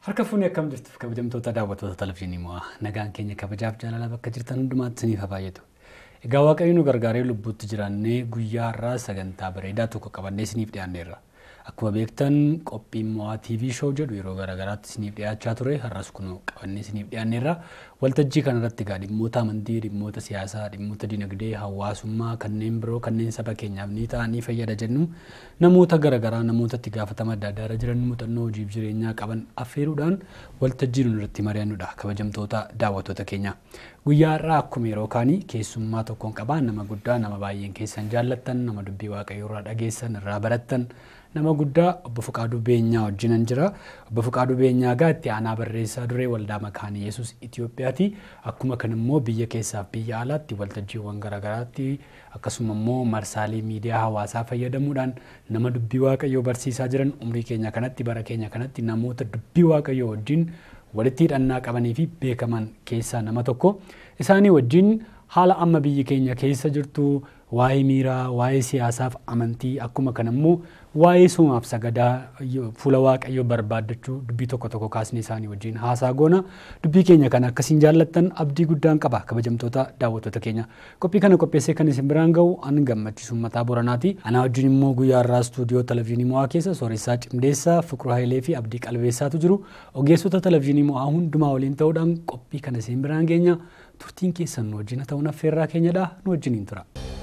Harka fuunee akkam jirtuuf kabajamtoota daawwattoota televizyiinii mo'aa nagaan keenya kabajaaf jaalala bakka jirtan hundumaatti isiniif haa baay'atu. Egaa waaqayyo nu gargaaree lubbuutti jiraannee guyyaa har'aa sagantaa bareedaa tokko qabannee isiniif dhiyaanneerra. Akkuma beektan qophiin mo'aa TV show jedhu yeroo garaagaraatti isiniif dhiyaachaa ture har'as kun qabannee isiniif dhiyaanneerra. Waltajjii kanarratti egaa dhimmoota amantii, dhimmoota siyaasaa, dhimmoota dinagdee, hawaasummaa kanneen biroo kanneen saba keenyaaf ni ta'anii fayyada jennu namoota garaagaraa namoota itti gaafatama adda addaa irra jiran muuxannoo hojiif jireenyaa qaban affeeruudhaan waltajjii nu irratti mari'annudha kabajamtoota daawwattoota keenya. Guyyaa har'aa akkuma yeroo kaanii keessummaa tokkoon qabaa nama guddaa nama baay'een keessan jaallattan nama dubbii waaqayyoo irraa dhageessan irraa barattan nama guddaa obbo Fuqaaduu Beenyaa wajjinan jira. Obbo Fuqaaduu Beenyaa gaa itti aanaa barreessaa duree waldaa makaanii Yesuus Itoophiyaati. Akkuma kan immoo biyya keessaaf biyya alaatti waltajjiiwwan garaagaraatti akkasuma immoo marsaalee miidiyaa hawaasaa fayyadamuudhaan nama dubbii waaqayyoo barsiisaa jiran umrii keenya kanatti bara keenya kanatti namoota dubbii waaqayyoo wajjin walitti hidhannaa qabanii fi beekaman keessaa nama tokko. Isaanii wajjin haala amma biyyi keenya keessa jirtu waa'ee miiraa, waa'ee siyaasaaf amantii akkuma kan immoo waa'ee sumaaf sagadaa fuula waaqayyoo barbaaddachuu dubbii tokko tokko kaasnee isaanii wajjin haasaa goona. Dubbii keenya kana akkasiin jaallattan abdii guddaan qaba kabajamtoota daawwattoota keenya. Qophii kana qopheessee kan isin biraan gahu an gammachiisu mataa boranaati. Anaa wajjin immoo guyyaa irraa istuudiyoo televizyiinii mo'aa keessa sooressaa cimdeessaa Fiqiruu Hayilee fi Abdii Qalbeessaatu jiru. Ogeessota televizyiinii mo'aa hundumaa waliin ta'uudhaan qophii kana isin biraan geenya. Turtiin keessan nu wajjin ta'uun affeerraa keenyadha. Nu wajjiniin tura.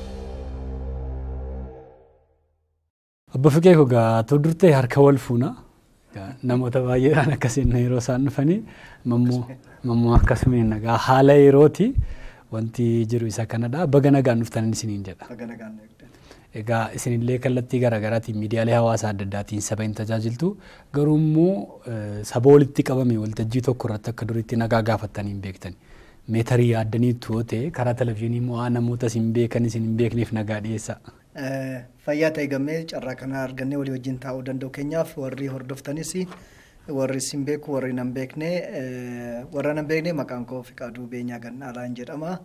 Obbo Fiqee egaa too durtee harka wal fuuna. Namoota baay'eedhaan akkasiin yeroo isaan dhufanii mammoo akkasumaan nagaa haala yerooti wanti jiru isa kanadha. Baga nagaan dhuftan isiniin jedha. Egaa isinillee kallattii garaagaraatiin miidiyaalee hawaasaa adda addaatiin saba hin tajaajiltu garuu immoo saba walitti qabame waltajjii tokko irratti akka duriitti nagaa gaafattanii hin beektan. Meetarii yaaddanii toote karaa televizyiinii mo'aa namoota isin beekan isin hin beekneef nagaa dhiyeessa. Fayyaa ta'e gammee carraa kana argannee walii wajjin taa'uu danda'u keenyaaf warri hordoftanis warri isin beeku warri nan beekne warra nan beekne maqaan koo Fiqaaduu Beenyaa Gannaalaan jedhama.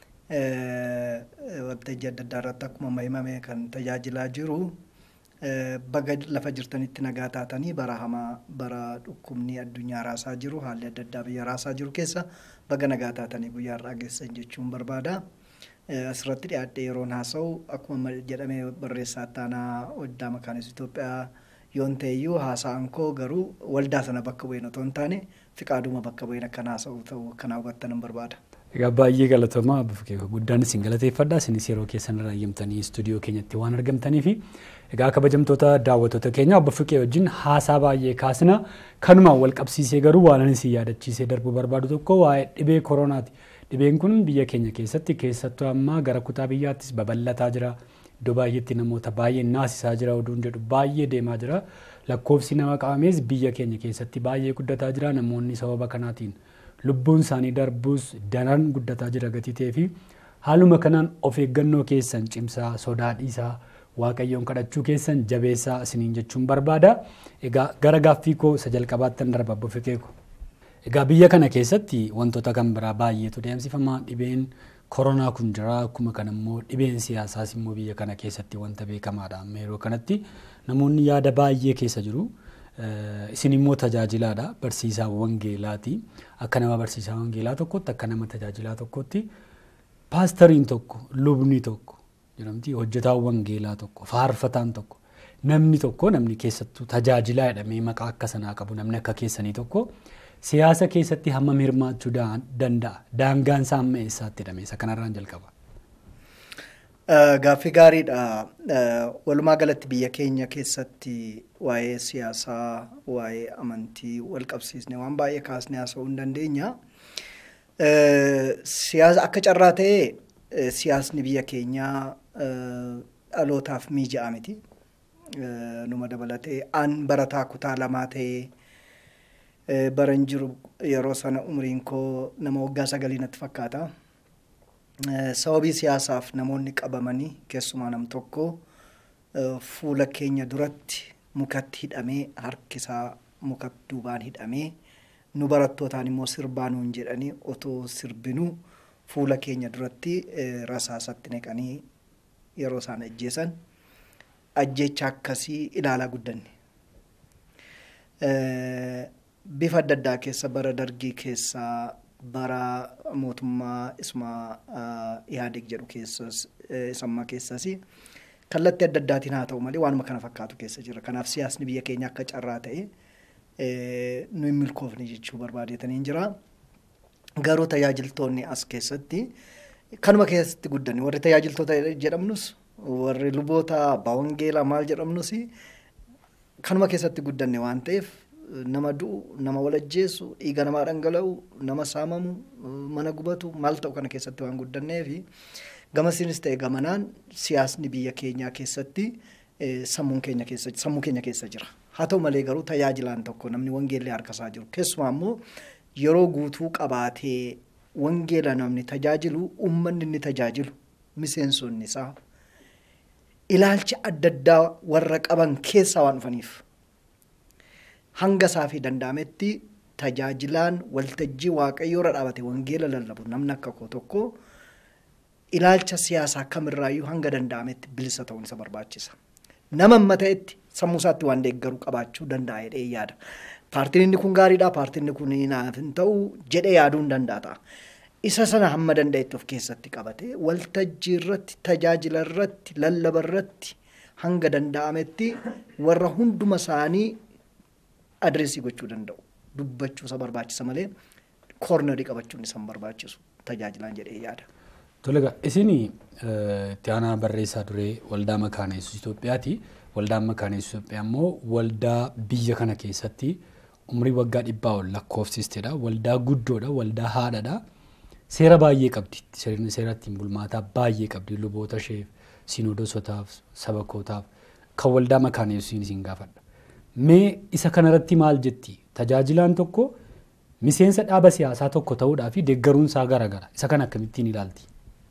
Waltajjii adda addaa irratti akkuma amma himame kan tajaajilaa jiru baga lafa jirtanitti nagaa taatanii bara hamaa bara dhukkubni addunyaa raasaa jiru haalli adda addaa biyya raasaa jiru keessa baga nagaa taatanii guyyaa irraa geessan jechuun barbaada. asirratti dhiyaadhee yeroon haasa'u akkuma jedhame barreessaa ittaanaa waldaa makaanis Itoophiyaa yoon ta'eyyuu haasa'an koo garuu waldaa sana bakka bu'een otoo hin taane fiqaaduma bakka bu'een akkan haasa'u ta'u kana hubattan barbaada. Egaa baay'ee galatooma guddaan isin galateeffadha isinis yeroo keessan irraa eeyyamtanii istuudiyoo keenyatti waan argamtanii fi egaa kabajamtoota daawwattoota keenya obbo Fiqee wajjin haasaa baay'ee kaasna kanumaan wal qabsiisee garuu waan isin yaadachiisee darbuu barbaadu tokko waa'ee dhibee koronaati. Dhibeen kun biyya keenya keessatti keessattuu ammaa gara kutaa biyyaattis babal'ataa jira. Iddoo baay'eetti namoota baay'ee naasisaa jira oduun jedhu baay'ee deemaa jira. Lakkoofsi nama qabamees biyya keenya keessatti baay'ee guddataa jira. Namoonni sababa kanaatiin lubbuun isaanii darbuus daran guddataa jira gatii ta'ee fi haaluma kanaan of eeggannoo keessan cimsaa sodaa dhiisaa waaqayyoon kadhachuu keessan jabeessaa isiniin jechuun barbaada. Egaa gara gaaffii koo isa jalqabaattan darba obbo Fiqeeko. Egaa biyya kana keessatti wantoota kan biraa baay'eetu deemsifama. Dhibeen koronaa kun jira. Akkuma kana immoo dhibeen siyaasaas immoo biyya kana keessatti wanta beekamaadha. Amma yeroo kanatti namoonni yaada baay'ee keessa jiru. Isin immoo tajaajilaadha. Barsiisaa wangeelaati. Akka nama barsiisaa wangeelaa tokkotti akka nama tajaajilaa tokkotti paastariin tokko lubni tokko jedhamti hojjetaan wangeelaa tokko faarfataan tokko namni tokko namni keessattuu tajaajilaa jedhamee maqaa akka sanaa qabu namni akka keessanii tokko siyaasa keessatti hammam hirmaachuu danda'a? Daangaan isaa amma eessaatti hidhame? Isa kanarraan jalqaba. Gaaffii gaariidha. Walumaa galatti biyya keenya keessatti waa'ee siyaasaa, waa'ee amantii wal qabsiisne waan baay'ee kaasnee haasa'uu hin dandeenya. Siyaasa akka carraa ta'ee siyaasni biyya keenyaa dhalootaaf mijaa'aa miti. Numa dabalatee an barataa kutaa lamaa ta'ee baran jiru yeroo sana umriin koo nama waggaa sagalii natti fakkaata. Sababii siyaasaaf namoonni qabamanii keessumaa nam tokko fuula keenya duratti mukatti hidhamee harkisaa mukatti duubaan hidhamee nu barattootaan immoo sirbaa nuun jedhanii otoo sirbinuu fuula keenya duratti rasaasatti neqanii yeroo isaan ajjeesan ajjecha akkasii ilaalaa guddanne. bifa adda addaa keessa bara dargii keessaa bara mootummaa isuma ihaadeeg jedhu keessas isammaa keessas kallattii adda addaatiin haa ta'u malee waanuma kana fakkaatu keessa jira. Kanaaf siyaasni biyya keenya akka carraa ta'e nu hin milkoofne jechuu barbaadeetaniin jira. Garuu tajaajiltoonni as keessatti kanuma keessatti guddanne warri tajaajiltoota jedhamnus warri luboota abbaa wangeelaa maal jedhamnus kanuma keessatti guddanne waan ta'eef nama du'u nama walajjeessu dhiiga namaa dhangala'u nama saamamu mana gubatu maal ta'u kana keessatti waan guddanneef gamasiinis ta'e gamanaan siyaasni biyya keenyaa keessatti sammuun keenya keessa sammuu keenya keessa jira. Haa ta'u malee garuu tajaajilaan tokko namni wangeellee harkasaa jiru keessumaa immoo yeroo guutuu qabaatee wangeela namni tajaajilu uummanni inni tajaajilu miseensonni isaa ilaalcha adda addaa warra qaban keessaa waan dhufaniif hanga isaa fi danda'ametti tajaajilaan waltajjii waaqayyoo irra dhaabate wangeela lallabu namni akka koo tokko ilaalcha siyaasaa kamirraayyuu hanga danda'ametti bilisa ta'uun isa barbaachisa. Nama amma ta'etti sammuu isaatti waan deeggaru qabaachuu danda'a jedhee yaada. Paartiin inni kun gaariidha, paartiin inni kun naaf hin ta'u jedhee yaaduu hin danda'a. Isa sana hamma danda'etti of keessatti qabate waltajjii irratti, tajaajila irratti, lallaba irratti hanga danda'ametti warra hunduma isaanii adreesii gochuu danda'u. Dubbachuu isa barbaachisa malee koornerii qabachuun isa hin barbaachisu tajaajilaan jedhee yaada. Tole egaa isin itti aanaa barreessaa duree waldaa makaana yesuus Itoophiyaati. Waldaan makaana yesuus Itoophiyaa immoo waldaa biyya kana keessatti umrii waggaa dhibbaa ol lakkoofsisteedha. Waldaa guddoodha. Waldaa haadhaadha. Seera baay'ee qabdi. Seera ittiin bulmaataa baay'ee qabdi. Luboota isheef, sinodosotaaf, sabakootaaf kan waldaa makaana yesuusiin isin gaafadha. Mee isa kanarratti maal jetti? Tajaajilaan tokko miseensa dhaaba siyaasaa tokko ta'uudhaa fi deeggaruun isaa garaagara. Isa kana akkamittiin ilaalti?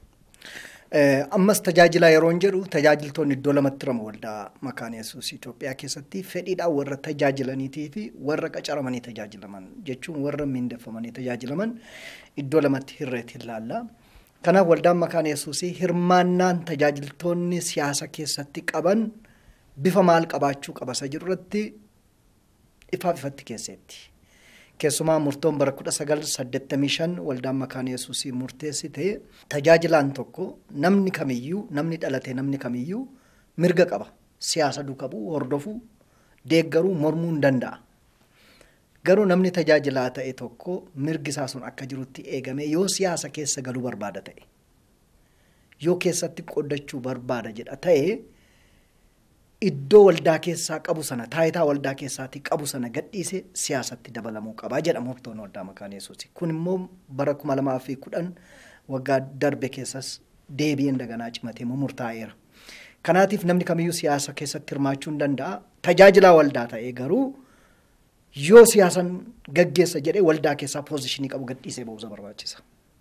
Ammas tajaajilaa yeroon jedhu tajaajiltoonni iddoo lamatti ramu waldaa makaana yesuus Itoophiyaa keessatti fedhiidhaan warra tajaajilaniitii fi warra qacaramanii tajaajilaman jechuun warra miindeffamanii tajaajilaman iddoo lamatti hirreetti ilaalla. Kanaaf waldaan makaana yesuus hirmaannaan tajaajiltoonni siyaasa keessatti qaban bifa maal qabaachuu qaba isa jirurratti ifaaf ifatti keesseetti. Keessumaa murtoon bara kudha sagal saddeettamii shan waldaan makaana yesuusii murteessite tajaajilaan tokko namni kamiyyuu namni dhalate namni kamiyyuu mirga qaba. Siyaasa duukaa bu'uu hordofuu deeggaruu mormuu hin danda'a. Garuu namni tajaajilaa ta'e tokko mirgi isaa sun akka jirutti eegame yoo siyaasa keessa galuu barbaada ta'e yoo keessatti qoodachuu barbaada jedha ta'e iddoo waldaa keessaa qabu sana taayitaa waldaa keessaatii qabu sana gadhiise siyaasatti dabalamuu qabaa jedha murtoon waldaa makaana yesuusi. Kun immoo bara kuma lamaa fi kudhan waggaa darbe keessas deebi'een daganaa cimatee murtaa'eera. Kanaatiif namni kamiyyuu siyaasa keessatti hirmaachuu hin danda'a. Tajaajilaa waldaa ta'ee garuu yoo siyaasan gaggeessa jedhee waldaa keessaa poozishinii qabu gadhiisee ba'uusa barbaachisa.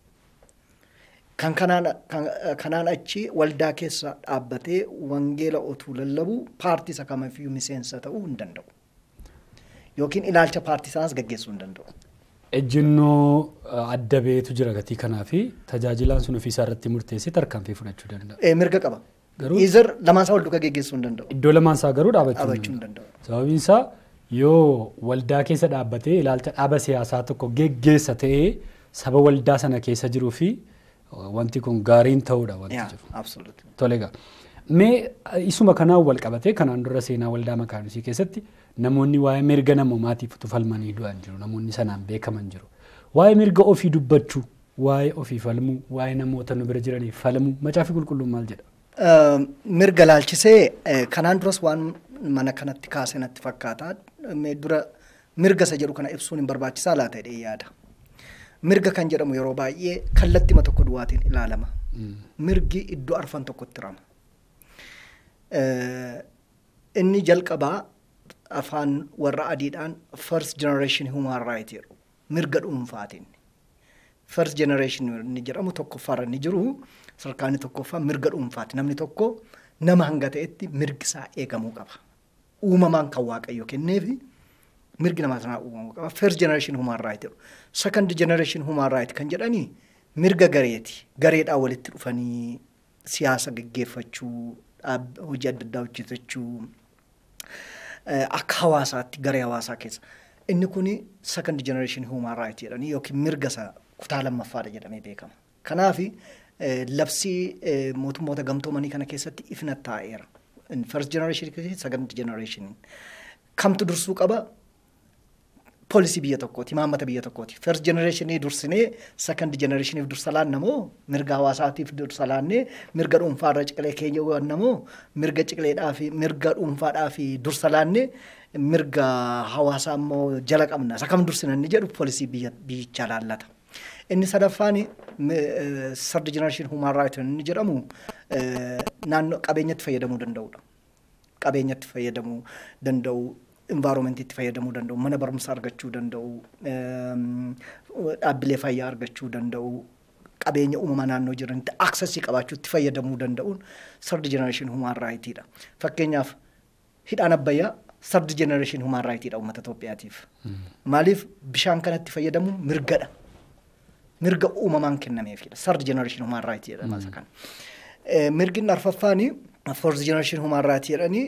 Kan kanaan achi waldaa keessa dhaabbatee wangeela otuu lallabu paartii isa kamiyyuu miseensa ta'uu hin danda'u. Yookiin ilaalcha paartii sanaas gaggeessuu hin danda'u. Ejjennoo adda beetu jira gatii kanaa fi tajaajilaan sun ofiisaa irratti murteessee tarkaanfii fudhachuu danda'a. Mirga qaba. Garuu Izar lamaan isaa wal duukaa geggeessuu hin danda'u. iddoo lamaan isaa garuu Dhaabachuu dhaabachuu hin hin danda'u. Sababiin isaa yoo waldaa keessa dhaabbatee ilaalcha dhaaba siyaasaa tokko geggeessa ta'ee saba waldaa sana keessa jiruu fi wanti kun gaariin ta'uudha wanti Yaa, jiru. absoluut. Tole egaa. Mee isuma kanaan wal qabatee kanaan dura seenaa waldaa makaanisii keessatti namoonni waa'ee mirga namoomaatiif falmanii du'an jiru. Namoonni sanaan beekaman jiru. Waa'ee mirga ofii dubbachuu, waa'ee ofii falmuu, waa'ee namoota nu bira jiraniif falmuu, macaafi qulqulluun maal jedha? Uh, mirga laalchisee eh, kanaan duras waan mana kanatti kaase natti fakkaata. Mee dura mirga isa jedhu kana ibsuun hin barbaachisaa laata jedhee yaada. Mirga kan jedhamu yeroo baay'ee kallattima tokko duwwaatiin ilaalama. Mirgi iddoo arfan tokkotti rama. Eh, Inni jalqabaa afaan warra adiidhaan first generation human right jedhu mirga dhuunfaatiin. First generation inni jedhamu tokkoffaarra inni jiru sadarkaa inni tokkoffaa mirga dhuunfaati. Namni tokko nama hanga ta'etti mirgi isaa eegamuu qaba. Uumamaan kan waaqayyo kenneefi mirgi namaa sanaa uumamuu qaba. First generation human right jedhu. Second generation human right kan jedhanii mirga gareeti. Gareedhaan walitti dhufanii siyaasa gaggeeffachuu, dhaab- hojii adda addaa hojjetachuu, eh, akka hawaasaatti garee hawaasaa keessa. Inni kuni second generation human right jedhanii yookiin mirga isa kutaa lammaffaadha jedhamee beekama. Kanaaf labsii mootummoota gamtoomanii kana keessatti ifna taa'eera. First generation keessatti second generation. Kamtu dursuu qaba? Poolisii biyya tokkooti, imaammata biyya tokkooti. First generation dursinee second generationiif dursa laanna moo mirga hawaasaatiif dursa laannee mirga dhuunfaarra ciqilee keenya goonna moo mirga ciqileedhaa fi mirga dhuunfaadhaa fi dursa laannee mirga hawaasaa immoo jala qabna. Isa kam dursina inni jedhu poolisii biyyichaa laallata. Inni sadaffaan third generation human right inni jedhamu naannoo qabeenyatti fayyadamuu danda'udha. Qabeenyatti fayyadamuu danda'u, environmentiitti fayyadamuu danda'u, mana barumsaa argachuu danda'u, dhaabbilee fayyaa argachuu danda'u, qabeenya uumama naannoo jiranitti aksesii qabaachuu itti fayyadamuu danda'uun third generation human rightidha. Fakkeenyaaf hidhaan abbayyaa third generation human rightidha uummata Itoophiyaatiif. Maaliif bishaan kanatti fayyadamuun mirgadha. mirga uumamaan kennameefidha. Third generation human right jedhama isa kana. Mirgi arfaffaani fourth generation human right jedhanii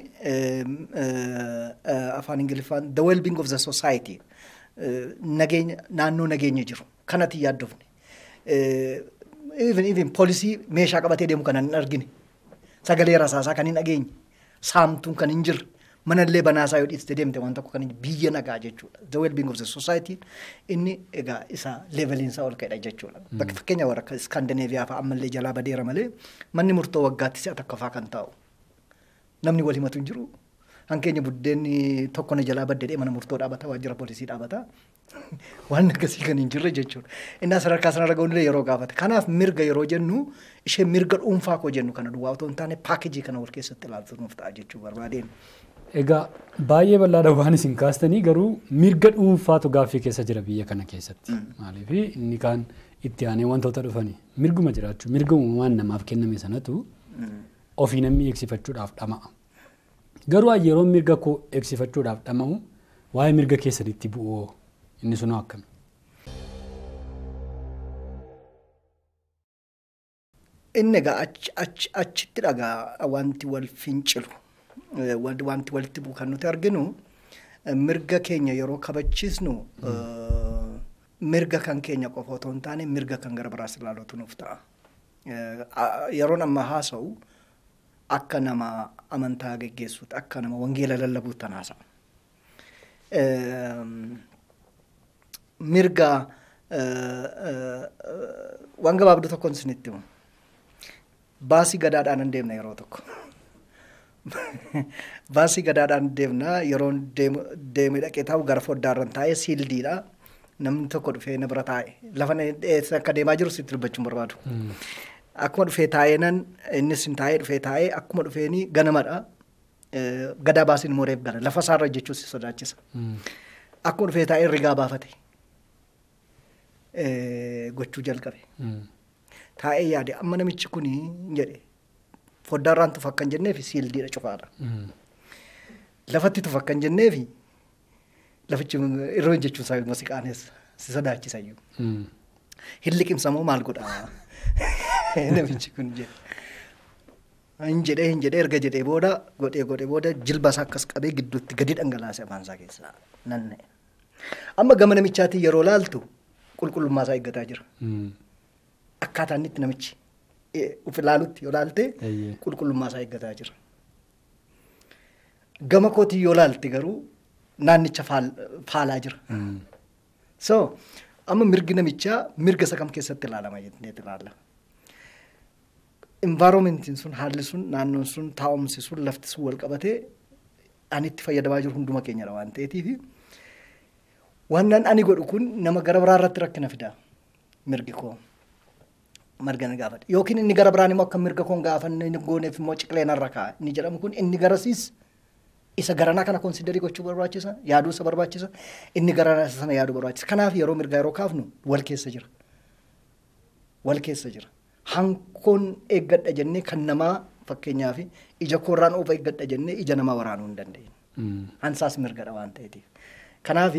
afaan Ingiliffaan the well-being of the society nageenya naannoo nageenya jiru kanatti yaaddofne. Even even poolisii meeshaa qabatee deemu kan hin argine sagalee rasaasaa kan hin dhageenye saamtuun kan hin jirre manallee banaasaa yoo dhiiste deemte waan tokko kan biyya nagaa jechuudha. The well-being of the society inni egaa isa leeveliinsaa ol ka'edha jechuudha. Bakka fakkeenya warra akka Skandinaaviyaa fa'aa ammallee jalaa badeera malee manni murtoo waggaatti si'a takka fa'aa kan taa'u. Namni wal himatu hin jiru. Hankeenya buddeenni tokko na jalaa baddee mana murtoo dhaabata waajjira poolisii dhaabata. Waan akkasii kan hin jirre jechuudha. Inni sadarkaa sanarra ga'uunillee yeroo gaafate. Kanaaf mirga yeroo jennu ishee mirga dhuunfaa koo jennu kana duwwaa otoo hin taane paakeejii kana wal keessatti ilaaltu nuuf ta'a jechuu barbaadeen. Egaa baay'ee bal'aadha waan isin kaastanii garuu mirga dhuunfaatu gaaffii keessa jira biyya kana keessatti. Maaliif inni kaan itti aanee wantoota dhufanii mirguma jiraachuu mirga uumamaan namaaf kenname sanatu ofii namni eegsifachuudhaaf dhama'a. Garuu yeroo mirga koo eegsifachuudhaaf dhama'u waa'ee mirga keessanitti bu'oo inni sunoo akkami? Inni egaa achitti dhagaa wanti wal fincilu. wanti walitti bu'u kan nuti arginu mirga keenya yeroo kabachiisnu mirga kan keenya qofa otoo hin taane mirga kan gara biraas ilaaluutu nuuf ta'a. Yeroon amma haasa'u akka nama amantaa geggeessuuti akka nama wangeela lallabuutti haasa'a. Mirga waan gabaabduu tokkoon isinitti himu. Baasii gadaadhaan hin deemne yeroo tokko. Baasii gadaadhaan deemna yeroo deeme dhaqee taa'u gara foddaarran taa'ee siildiidha. Namni tokko dhufee na bira taa'e. Lafa akka deemaa jiru sitti dubbachuun barbaadu. Akkuma dhufee taa'ee nan innis hin taa'ee dhufee taa'ee akkuma dhufeeni ganamadha. Gadaa baasiin immoo reef gala. Lafa isaarra jechuun si sodaachisa. Akkuma dhufee taa'ee rigaa baafate. Gochuu jalqabe. Taa'ee yaade amma namichi kuni jedhe. foddaarraan tufa akkan jenneefi siildiidha cufaadha. Lafatti tufa akkan jenneefi lafichi irroo jechuun isaa immoo si qaanessa si sodaachisa iyyuu. Hin liqimsamoo maal godhaa namichi kun jedhe. Hin jedhee hin jedhee erga jedhee booda godhee godhee booda jilba isaa akkas qabee gidduutti gadi dhangalaase afaan isaa keessaa nanna'e. Amma gama namichaatiin yeroo laaltu qulqullummaa isaa eeggataa jira. Akkaataa inni itti namichi uf ilaalutti yoo laalte qulqullummaa isaa eeggataa jira. Gama kootii yoo laalte garuu naannicha faalaa jira. So amma mirgi namichaa mirga isa kam keessatti ilaalama jennee ilaalla. Environmentiin sun haalli sun naannoon sun taa'umsi sun lafti sun wal qabatee ani itti fayyadamaa jiru hunduma keenyadha waan ta'eetiif waan ani godhu kun nama gara biraa irratti rakkina fida mirgi koo. marga na gaafadha. Yookiin inni gara biraan immoo akka mirga koon gaafanne inni gooneef immoo ciqilee narra kaa'a. Inni jedhamu kun inni garasiis isa garanaa kana konsidarii gochuu barbaachisa. Yaaduu isa barbaachisa. Inni garanaa isa sana yaaduu barbaachisa. Kanaaf yeroo mirgaa yeroo kaafnu wal keessa jira. Wal keessa jira. Hankoon eeggadha jennee kan namaa fakkeenyaaf ija koorraan oofa eeggadha jennee ija namaa waraanuu hin dandeenye. Hansaas mirgadha waan ta'eetiif. Kanaaf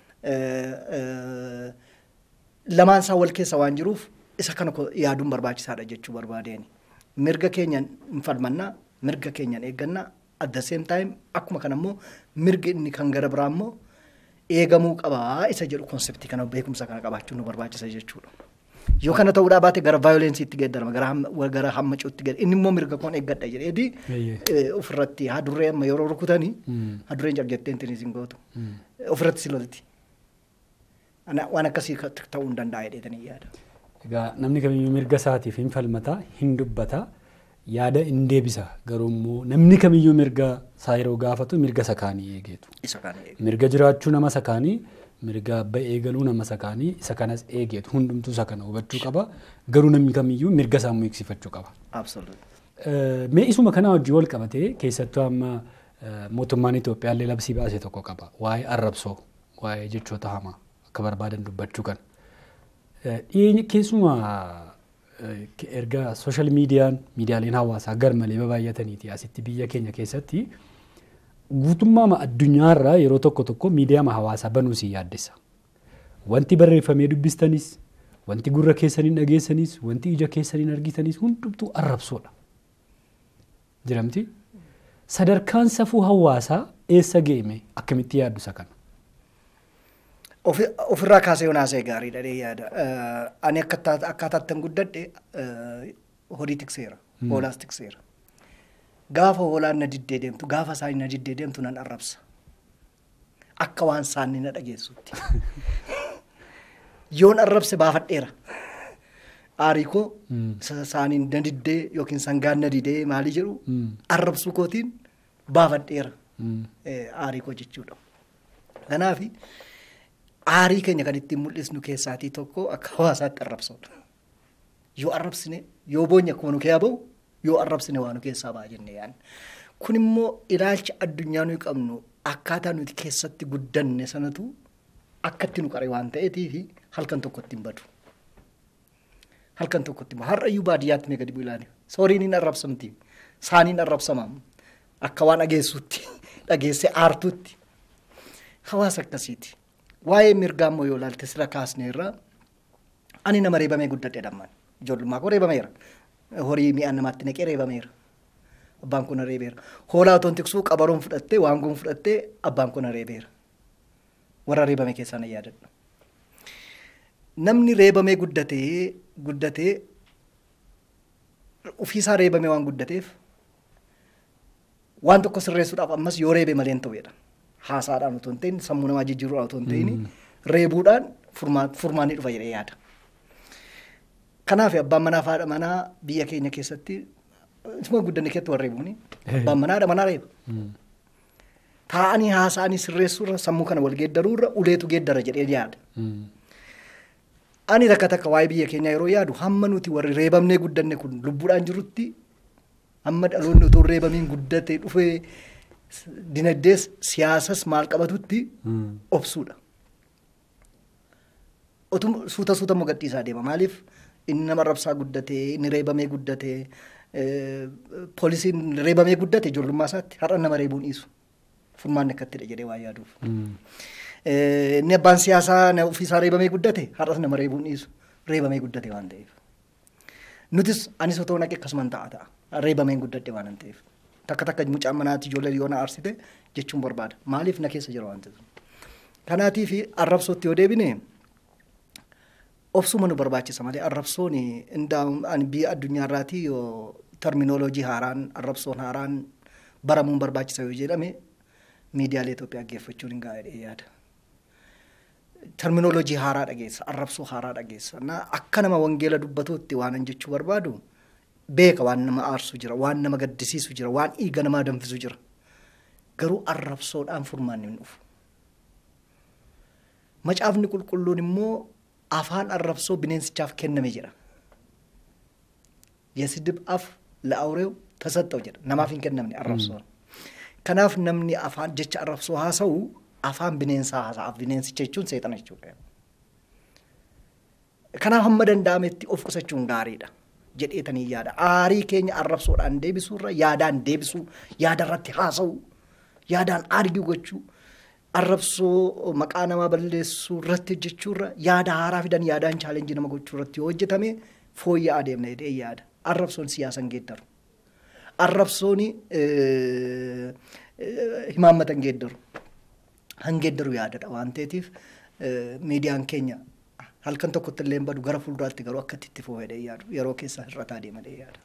lamaan isaa wal keessa waan jiruuf isa kana yaaduun barbaachisaadha jechuu barbaadeen. Mirga keenyan hin falmannaa, mirga keenyan eeggannaa, at the same time akkuma kana immoo mirgi inni kan gara biraa immoo eegamuu qabaa isa jedhu konseptii kana beekumsa kana qabaachuun nu barbaachisa jechuudha. Yoo kana ta'uudhaa baate gara vaayolensiitti geeddarama gara hamma gara hammacuutti geeddarama inni immoo mirga koon eeggadha jedheeti ofirratti hadurree amma yeroo rukutanii hadurreen jarjettee intinis hin gootu ofirratti si lolti. Waan akkasii ta'uu hin danda'a jedheetanii yaada. Egaa namni kamiyyuu mirga isaatiif hin falmata hin dubbata yaada hin deebisa garuu immoo namni kamiyyuu mirga isaa yeroo gaafatu mirga sakaanii eegeetu. Isa kana eegu. Mirga jiraachuu nama sakaanii mirga abba eegaluu nama sakaanii isa kanas eegeetu hundumtuu isa kana hubachuu qaba garuu namni kamiyyuu mirga isaa eegsifachuu qaba. Absoluut. Mee isuma kana wajjin wal qabatee keessattuu amma mootummaan Itoophiyaallee labsii baase tokko qaba waa'ee arrabsoo waa'ee jechoota hamaa akka barbaadan dubbachuu kan. Dhiyeenya keessumaa erga sooshaal miidiyaan miidiyaaleen hawaasaa garmalee baay'ataniiti asitti biyya keenya keessatti guutummaa addunyaarraa yeroo tokko tokko miidiyaa hawaasaa banuu si yaaddessa. Wanti barreeffamee dubbistanis wanti gurra keessaniin dhageessanis wanti ija keessaniin argitanis hundumtuu arrabsoodha. Jiramti sadarkaan safuu hawaasaa eessa geeme akkamitti yaaddu isa kana? Ofirraa kaasee yonaasee gaariidha dhee yaada. Ani akkaataatti guddadhe horii tikseera. Hoolaas tikseera. Gaafa hoolaan na diddee deemtu gaafa isaanii na diddee deemtu nan arrabsa. Akka waan isaanii na dhageessutti. Yoon arrabse baafadheera. Aarii koo isaaniin na diddee yookiin sangaan na didee maali jedhu arrabsuu kootiin baafadheera. Aarii koo jechuudha. Kanaafi. aarii keenya kan ittiin mul'isnu keessaatii tokko akka hawaasaatti arrabsoodha. Yoo arrabsine yoo boonya akkuma nu keessaa bahu yoo arrabsine waa nu keessaa ba'a jennee yaadna. Kun immoo ilaalcha addunyaa nuyi qabnu akkaataa nuti keessatti guddanne sanatu akkatti nu qare waan ta'eetii fi halkan tokkotti hin badu. Halkan tokkotti hin har'ayyuu baadiyyaatti mee gadi bu'u ilaali. Sooriin hin arrabsamti. Saaniin arrabsama. Akka waan dhageessuutti dhageessee aartuutti. Hawaasa akkasiiti. Waa'ee mirgaa immoo yoo ilaalte sira kaasne irraa ani nama reebamee guddadhe dhammaan ijoollummaa koo reebameera. Horii mi'aan namaatti naqee reebameera. Abbaan kun reebeera. Hoolaa otoo tiksuu qabaroon fudhattee waangoon fudhattee abbaan kun reebeera. Warra reebame keessaa na yaadadha. Namni reebamee guddatee guddatee ofiisaa reebamee waan guddateef waan tokko sirreessuudhaaf ammas yoo reebe malee hin ta'uudha. haasaadhaan otoo hin ta'in sammuu namaa jijjiiruudhaan otoo hin ta'in reebuudhaan furmaanni dhufa jedhee yaada. Kanaaf abbaan manaa fi haadha manaa biyya keenya keessatti isuma guddanne keessatti warra reebuuni. Abbaan manaa haadha manaa reeba. Taa'anii haasa'anii sirreessuurra sammuu kana wal geeddaruurra uleetu geeddara jedhee yaada. Ani takka takka waa'ee biyya keenyaa yeroo yaadu hamma nuti warri reebamnee guddanne kun lubbuudhaan jirutti hamma dhaloonni otoo reebamiin guddatee dhufee dinagdees siyaasas maal qabatutti obsuudha. Otuma suuta suuta immoo gadhiisaa deema. Maaliif inni nama rabsaa guddatee inni reebamee guddatee poolisiin reebamee guddate ijoollummaa isaatti har'a nama reebuun dhiisu. Furmaanni akkattidha jedhee waan yaaduuf. Inni abbaan siyaasaa ofiisaa reebamee guddate har'as nama reebuun dhiisu. Reebamee guddate waan ta'eef. Nutis anis otoo naqe akkasumaan ta'a ta'a. Reebameen guddadhe waan ta'eef. takka takka mucaan manaatti ijoollee yoo na aarsite jechuun barbaada. Maaliif na keessa jira waan ta'eef. Kanaatii fi arrabsootti yoo deebine obsuma nu barbaachisa malee arrabsoon biyya addunyaarraatii yoo terminoloojii haaraan arrabsoon haaraan baramuun barbaachisa yoo jedhame miidiyaalee Itoophiyaa geeffachuun hin gaa'edha yaada. Terminoloojii haaraa dhageessa arrabsoo haaraa dhageessa akka nama wangeela dubbatuutti waan jechuu barbaadu. beeka waan nama aarsu jira waan nama gaddisiisu jira waan dhiiga namaa danfisu jira garuu arrabsoodhaan furmaanni hin dhufu. Macaafni qulqulluun immoo afaan arrabsoo bineensichaaf kenname jedha. Yesidib af la'awreew tasaxxaw jedha namaaf hin kennamne arrabsoon. Kanaaf namni afaan jecha arrabsoo haasa'u afaan bineensaa haasa'aaf bineensicha jechuun seexana jechuudha. Kanaaf hamma danda'ametti of qusachuun gaariidha. jedheetanii yaada. Aarii keenya arrabsoodhaan deebisuurra yaadaan deebisuu, yaada irratti haasa'u, yaadaan argii gochuu, arrabsoo maqaa namaa balleessuu irratti hojjechuurra yaada haaraa fidan yaadaan chaalenjii nama gochuu irratti yoo hojjetame fooyya'aa deemna jedhee yaada. Arrabsoon siyaasan geeddaru. Arrabsoon himaammatan geeddaru. hangeeddaru yaadadha waan ta'eetiif miidiyaan keenya halkan tokkotti illee badu gara fuulduraatti garuu akka itti fufedhee yaadu yeroo keessa hir'ataa deemadhee yaada.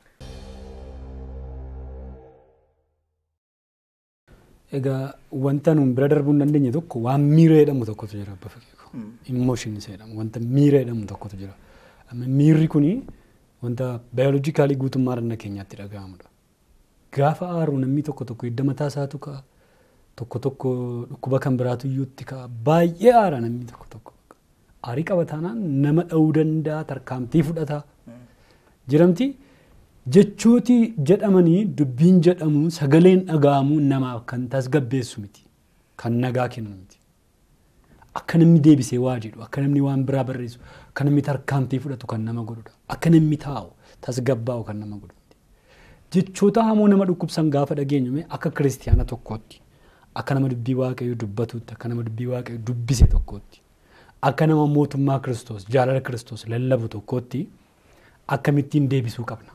Egaa wanta nuun bira darbuu hin dandeenye tokko waan miira jedhamu tokkotu jira abba fakkii Immooshinis jedhamu wanta miira jedhamu tokkotu jira. Miirri kuni wanta baayoloojikaalii guutummaa dhagna keenyaatti dhaga'amudha. Gaafa aaru namni tokko tokko hidda mataa isaatu ka'a. Tokko tokko dhukkuba kan biraatu iyyuutti ka'a. Baay'ee aara namni tokko tokko. Aarii qabataanaan nama dha'uu danda'a tarkaanfii fudhata. Jiramti jechooti jedhamanii dubbiin jedhamu sagaleen dhaga'amu namaaf kan tasgabbeessu miti. Kan nagaa kennu miti. Akka namni deebisee waa jedhu, akka namni waan biraa barreessu, akka namni tarkaanfii fudhatu kan nama godhudha. Akka namni taa'u tasgabbaa'u kan nama godhu. Jechoota hamoo nama dhukkubsan gaafa dhageenyu akka kiristiyaana tokkootti, akka nama dubbii waaqayyoo dubbatutti, akka nama dubbii waaqayyoo dubbise tokkootti, akka nama mootummaa kiristoos, jaalala kiristoos lallabu tokkootti akkamittiin deebisuu qabna.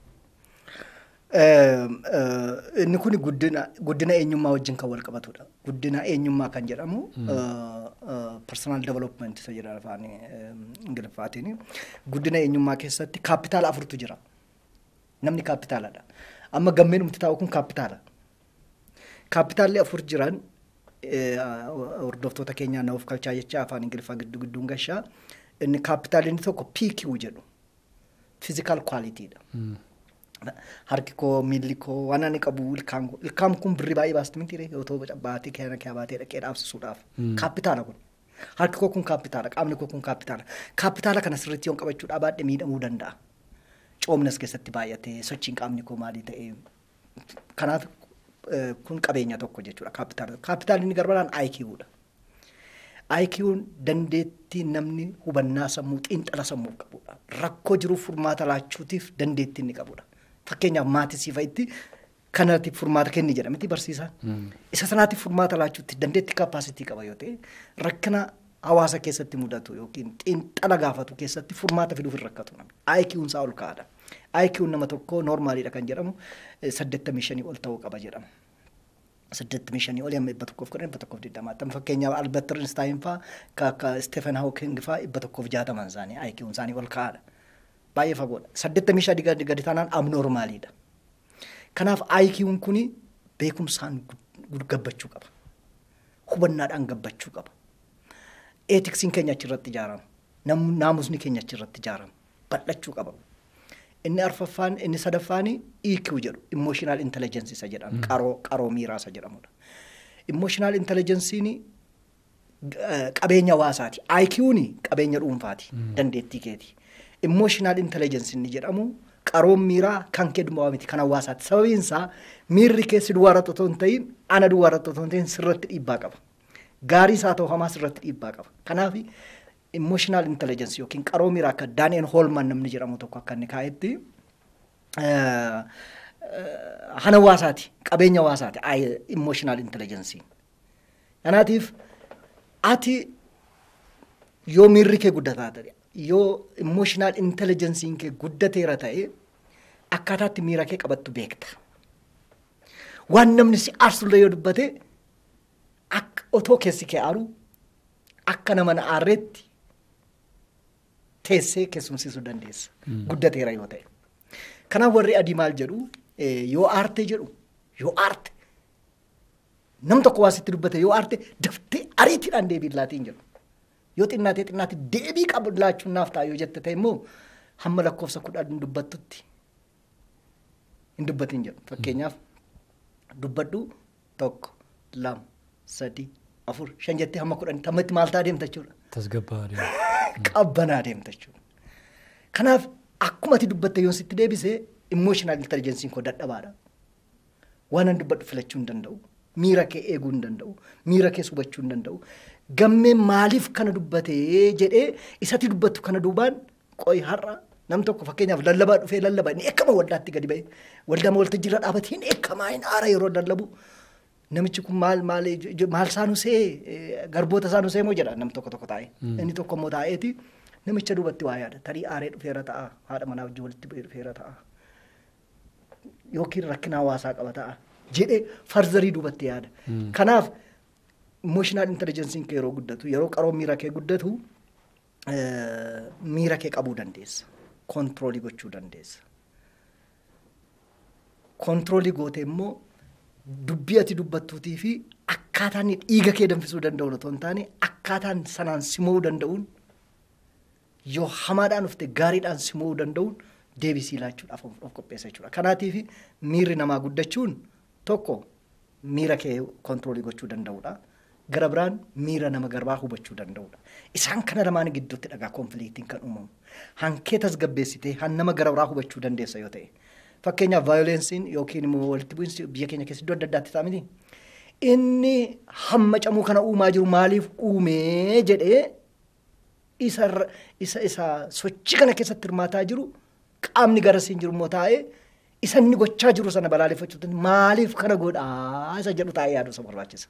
Inni kun guddina eenyummaa wajjin kan wal qabatudha. Guddina eenyummaa kan jedhamu personal development isa jedha afaan ingiliffaatiin. Guddina eenyummaa keessatti kaapitaala afurtu jira. Namni kaapitaaladha. Amma gammeen umti taa'u kun kaapitaala. Kaapitaalli afur jiran hordoftoota keenyaa na of kalchaa jecha afaan ingiliffaa gidduu gidduun gashaa. Inni kaapitaalli inni tokko PQ jedhu. Physical qualityidha. Harki koo, miilli koo, waan ani qabu ilkaan koo. Ilkaan kun birrii baay'ee baasti miti otoo baatee keena kee baatee dhaqee dhaabsisuudhaaf. Kaapitaala kun. Harki koo kun kaapitaala, qaamni koo kun kaapitaala. Kaapitaala kana sirriitti yoon qabachuudhaa baadhee miidhamuu danda'a. Coomnas keessatti baay'atee sochiin qaamni koo maalii ta'ee kanaaf kun qabeenya tokko jechuudha kaapitaala. Kaapitaalli inni garbaraan IQ'dha. IQ'n dandeettii namni hubannaa sammuu xiinxala sammuu qabudha. Rakkoo jiruuf furmaata laachuutiif dandeettii inni qabudha. Fakkeenyaaf maatii siifa'itti kanatti furmaata kenni jedhamti barsiisaan. Isa sanaatiif furmaata laachuutti dandeettii kaapaasitii qaba yoo ta'e rakkina hawaasa keessatti mudatu yookiin xiinxala gaafatu keessatti furmaata fiduuf hin rakkatu namni. IQ'n isaa ol ka'aadha. IQ'n nama tokko noormaaliidha kan jedhamu saddeettamii shanii ol ta'uu qaba jedhama. saddeettamii shanii ol amma dhibba tokkoof kudhan dhibba tokkoof digdamaatti fakkeenyaaf Albert Einstein fa'aa akka Stephen Hawking fa'aa dhibba tokkoof jaataman isaanii IQ'n isaanii ol ka'aadha. Baay'ee fagoodha. Saddeettamii shanii gadi taanaan abnoormaaliidha. Kanaaf IQ'n kuni beekumsaan gabbachuu qaba. Hubannaadhaan gabbachuu qaba. Eetiksiin keenya achirratti ijaarama. Naamusni keenya achirratti ijaarama. Bal'achuu qaba. Inni arfaffaan inni sadaffaan EQ jedhu emotional intelligence isa jedhamu qaroo qaroo miiraa isa jedhamudha. Emotional intelligence'n qabeenya hawaasaati. IQ'n qabeenya dhuunfaati dandeettii keeti. Emotional intelligence inni jedhamu qaroon miiraa kan kee duwwaa miti kan hawaasaati. Sababiin isaa miirri kee si duwwaa irratti otoo hin ta'in ana duwwaa irratti otoo hin ta'in sirratti dhiibbaa qaba. Gaarii isaa ta'u hamaa sirratti dhiibbaa qaba. Kanaaf emotional intelligence yookiin qaroo miiraa akka Daani'el Hoolman namni jedhamu tokko akka inni kaa'etti hana hawaasaati qabeenya hawaasaati emotional intelligence. Kanaatiif ati yoo miirri kee guddataa ta'e yoo emotional intelligence kee guddateera ta'e akkaataatti miira kee qabattu beekta. Waan namni si aarsullee yoo dubbate otoo keessi kee aaru akka nama na aarreetti teessee keessumsiisuu dandeessa. Guddateera yoo ta'e. Kanaaf warri adii maal jedhu yoo aarte jedhu yoo aarte nam tokko waa sitti dubbate yoo aarte daftee ariitiidhaan deebii laatiin jedhu. Yoo xinnaatee xinnaatti deebii qabu laachuun naaf ta'a yoo jette ta'e immoo hamma lakkoofsa kudhan dubbattutti hin dubbatin jedhu. Fakkeenyaaf dubbadhu tokko lama sadii afur shan jettee hamma kudhan tammatti maal ta'a deemta jechuudha. Tasgabbaa deema. Qabbanaa deemta jechuudha. Kanaaf akkuma ati dubbatte yoo sitti deebisee emotional intelligence koo dadhabaadha. Waan an dubbadhu filachuu hin danda'u. Miira kee eeguu hin danda'u. Miira kee hubachuu hin danda'u. Gammeen maaliif kana dubbatee jedhee isatti dubbattu kana duubaan qo'i har'a nam tokko fakkeenyaaf lallabaa dhufee lallabaa inni eekama waldaatti gadi ba'e waldaa waltajjii irra dhaabatee inni eekamaa hin aara yeroo lallabu namichi kun maal maal maal saanusee garboota saanusee moo jedha nam tokko tokko taa'e inni tokko immoo taa'eeti namicha duubatti waa yaada tarii aaree dhufeera ta'a haadha manaa wajjin walitti bu'ee dhufeera ta'a yookiin rakkina hawaasaa qaba ta'a jedhee farzarii duubatti yaada kanaaf Emotional intelligencein kee yeroo guddatu yeroo qaroo miira kee guddatu miira kee qabuu dandeessa. Kontiroolii gochuu dandeessa. Kontiroolii goote immoo dubbii ati dubbattuutii fi akkaataan dhiiga kee danfisuu danda'uun otoo hin taane akkaataan sanaan simuu danda'uun yoo hamaadhaan dhufte gaariidhaan simuu danda'uun deebisii laachuudhaaf of qopheessa jechuudha. Kanaatiif miirri namaa guddachuun tokko miira kee kontiroolii gochuu danda'uudha. Gara biraan miira nama garbaa hubachuu danda'uudha. Isaan kana lamaan gidduutti dhagaa konfiliiktiin kan uumamu. Hankee tasgabbeessitee han nama gara biraa hubachuu dandeessa yoo ta'e. Fakkeenyaaf vaayolensiin yookiin immoo walitti bu'iinsi biyya keenya keessa iddoo adda addaatti ta'a miti. Inni hamma camuu kana uumaa jiru maaliif uumee jedhee isa isa isa sochii kana keessatti hirmaataa jiru qaamni garasiin jiru immoo taa'ee isa inni gochaa jiru sana balaaleffachuutti maaliif kana godhaa isa jedhu taa'ee yaadu isa barbaachisa.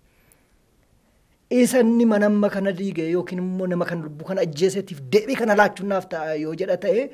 Isa inni manamma kana diige yookiin immoo nama kana lubbuu kana ajjeeseetiif deebii kana laachuudhaaf ta'a yoo jedha ta'e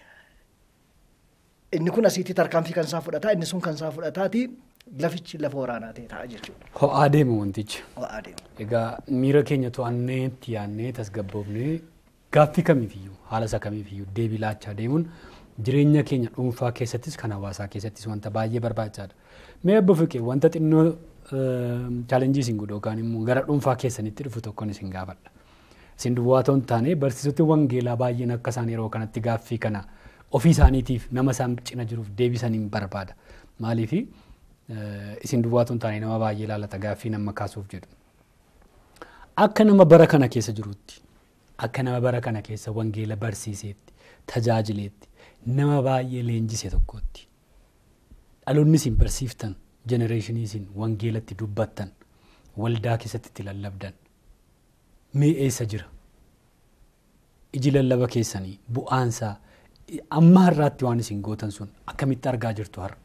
inni kun asiitti tarkaanfii kan isaa fudhataa inni sun kan isaa fudhataati lafichi lafa waraanaa ta'e ta'a jechuudha. Ho'aa deema wantichi. Ho'aa deema. Egaa miira keenya to'annee itti yaadnee tasgabboofnee gaaffii kamiifiyyuu haala isa kamiifiyyuu deebii laachaa deemuun jireenya keenya dhuunfaa keessattis kan hawaasaa keessattis wanta baay'ee barbaachisaadha. Mee abbo Fiqee wanta xinnoo chaalenjii isin godhu yookaan immoo gara dhuunfaa keessanitti dhufu tokkoon isin gaafadha. Isin duwwaa ta'uu hin taane barsiisoti wangeelaa baay'een akka isaan yeroo kanatti gaaffii kana ofii isaaniitiif nama isaan cina jiruuf deebisaniin barbaada. Maaliifi isin duwwaa ta'uu hin taane nama baay'ee ilaallata gaaffii nama kaasuuf jedhu. Akka nama bara kana keessa jirutti akka nama bara kana keessa wangeela barsiiseetti tajaajileetti nama baay'ee leenjise tokkotti dhaloonni isin barsiiftan jenereeshinii isin wangeelatti dubbattan waldaa keessatti itti lallabdan mee eessa jira iji lallaba keessanii bu'aansaa amma har'aatti waan isin gootan sun akkamitti argaa jirtu har'a.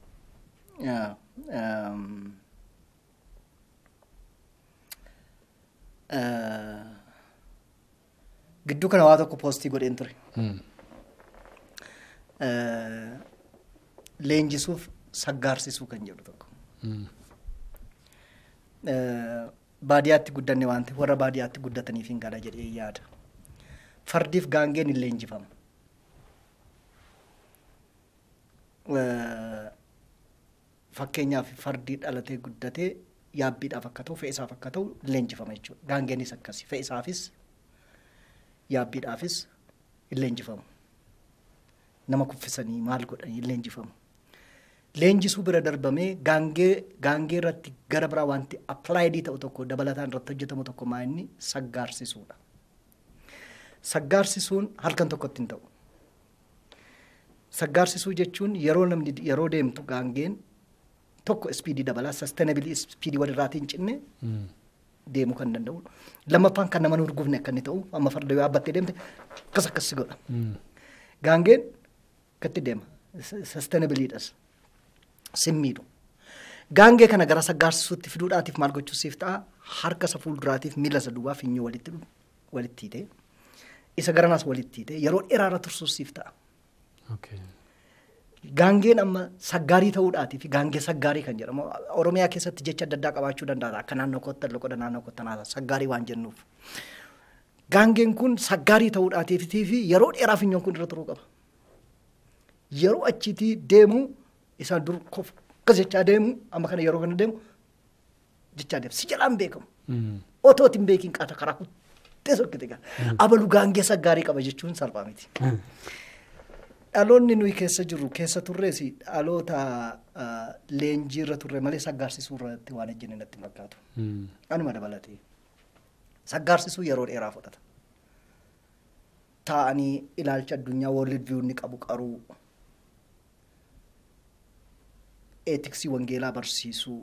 Gidduu kana waa tokko poostii godheen ture. Leenjisuuf saggaarsisuu kan jedhu tokko. Baadiyyaatti guddanne waan ta'eef warra baadiyyaatti guddataniif hin gala jedhee yaada. Fardiif gaangeen hin leenjifamu. Fakkeenyaaf fardii dhalatee guddatee yaabbiidhaaf akka ta'u fe'isaaf akka ta'u leenjifama jechuudha. Gaangeenis akkasi fe'isaafis yaabbiidhaafis hin leenjifamu. Nama kuffisanii maal godhanii hin leenjifamu. Leenjisuu bira darbamee gaangee gaangee irratti gara biraa wanti appilaayidii ta'u tokko dabalataan irratti hojjetamu tokko maa inni saggaarsisuudha. Saggaarsisuun halkan tokkotti hin ta'u. Saggaarsisuu jechuun yeroo namni yeroo deemtu gaangeen tokko ispiidii dabalaa sastainabilii ispiidii walirraatiin cinne deemuu kan danda'u. Lammaffaan kan nama hin urgufne akka inni ta'u amma farda yoo yaabbattee deemte akkas akkas godha. Gaangeen akkatti deema. Sastainabiliidhas. Simmiidhu. Gaangee kana gara saggaarsisuutti fiduudhaatiif maal gochuusiif ta'a harka isa fuulduraatiif miila isa duwwaa finyoo walitti walitti hiitee isa garanaas walitti hiitee yeroo dheeraarra tursuusiif ta'a. Gaangeen amma saggaarii ta'uudhaatiif gaangee saggaarii kan jedhamu Oromiyaa keessatti jecha adda addaa qabaachuu danda'a akka naannoo kottan loqoda naannoo kottanaa saggaarii waan jennuuf. Gaangeen kun saggaarii ta'uudhaatiif fi yeroo dheeraa finyoon kun irra turuu qaba. Yeroo achiitii deemu isaan dur akkas jechaa deemu amma kana yeroo kana deemu jechaa deemu si jalaan beekamu. Otoo ittiin beekiin qaata karaa kuttee sokkite gaa. Abalu gaangee saggaarii qaba jechuun salphaa miti. Dhaloonni nuyi keessa jirru keessa turrees dhaloota leenjii irra turre malee saggaarsisuu irratti waan ejjenne natti fakkaatu. Anuma dabalatee. Saggaarsisuu yeroo dheeraa fudhata. Taa'anii ilaalcha addunyaa world view ni qabu qaruu. Eetiksii wangeelaa barsiisuu.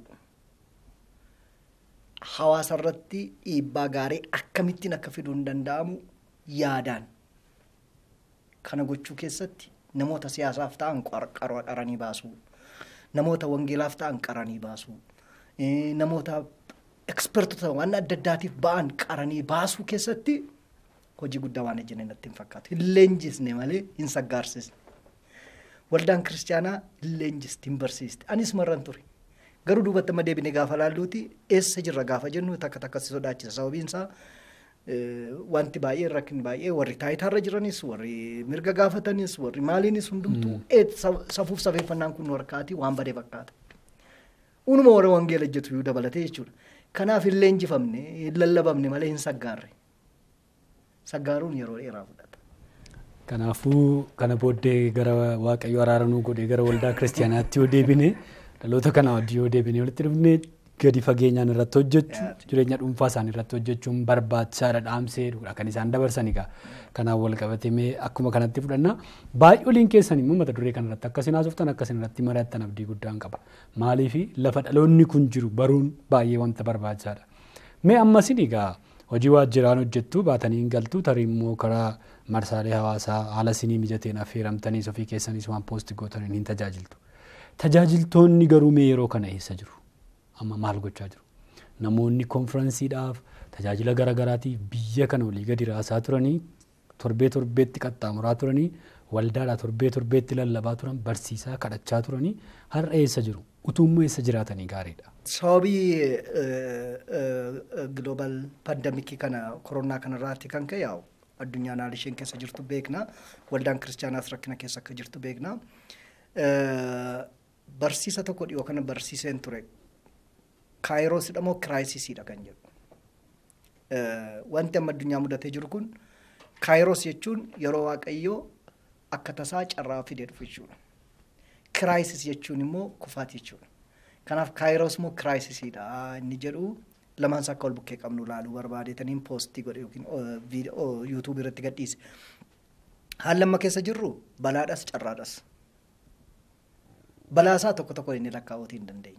Hawaasa irratti dhiibbaa gaarii akkamittiin akka fiduun danda'amu yaadaan. Kana gochuu keessatti namoota siyaasaaf ta'an qaranii baasuu. Namoota wangeelaaf ta'an qaranii baasuu. Namoota ekspertota waan adda addaatiif ba'an qaranii baasuu keessatti hojii guddaa waan ejjenne natti hin fakkaatu. Hin leenjisne malee hin saggaarsisne. Waldaan kiristaanaa hin leenjisti hin barsiiste. Anis marran ture. Garuu duubatti amma deebinee gaafa laalluuti eessa jirra gaafa jennu takka takka si sodaachisa sababiin isaa wanti baay'ee rakkin baay'ee warri taayitaarra jiranis warri mirga gaafatanis warri maaliinis hundumtuu safuuf safeeffannaan kun harkaati waan badee fakkaata. Unuma warra wangeela ejjetu yoo dabalatee jechuudha. Kanaaf hin leenjifamne hin lallabamne malee hin saggaarre. Saggaaruun yeroo dheeraa fudhata. Kanaafuu kana booddee gara Waaqayyo araaranuu godhee gara waldaa kiristiyaanaatti yoo deebine dhaloota kana wajjin yoo deebine walitti dhufne gadi fageenyaan irratti hojjechuu jireenya dhuunfaa isaanii irratti hojjechuun barbaachisaadha dhaamsee kan isaan dabarsan egaa kanaan wal qabatemee akkuma kanatti fudhanna baay'ooliin keessan immoo mata duree kanarratti akkasiin haasoftan akkasiin irratti mari'attan abdii guddaan qaba maaliif lafa dhaloonni kun jiru baruun baay'ee wanta barbaachisaadha mee ammasin egaa hojii waajjiraan hojjettu baatanii hin galtu tarii immoo karaa marsaalee hawaasaa haala isinii mijateen affeeramtaniis ofii keessanis waan poosti gootaniin hin tajaajiltu tajaajiltoonni garuu mee yeroo kana eessa jiru amma maal gochaa jiru namoonni konferansiidhaaf tajaajila garaagaraatiif biyya kana olii gadi raasaa turanii torbee torbeetti qaxxaamuraa turanii waldaadhaa torbee torbeetti lallabaa turan barsiisaa kadhachaa turanii har'a eessa jiru utuummoo eessa jiraatanii gaariidha. Sababii giloobal pandamikii kana koronaa kanarraatti kan ka'e yaa'u addunyaan haala isheen keessa jirtu beekna waldaan kiristaanaas rakkina keessa akka jirtu beekna. Barsiisa tokko dhiyoo kana barsiiseen ture kaayiroosidha moo kiraayisisidha kan jedhu. Wanti amma addunyaa mudatee jiru kun kaayiroos jechuun yeroo waaqayyoo akka tasaa carraa fidee dhufu jechuudha. Kiraayisis jechuun immoo kufaati jechuudha. Kanaaf kaayiroos moo kiraayisisidha inni jedhu lamaan isaa akka wal bukkee qabnu ilaaluu barbaadeetaniin poostii godhe yookiin viidiyoo yuutuubii irratti gadhiise. Haalli amma keessa jirru balaadhas carraadhas. Balaasaa tokko tokko inni lakkaa'uutii hin dandeenye.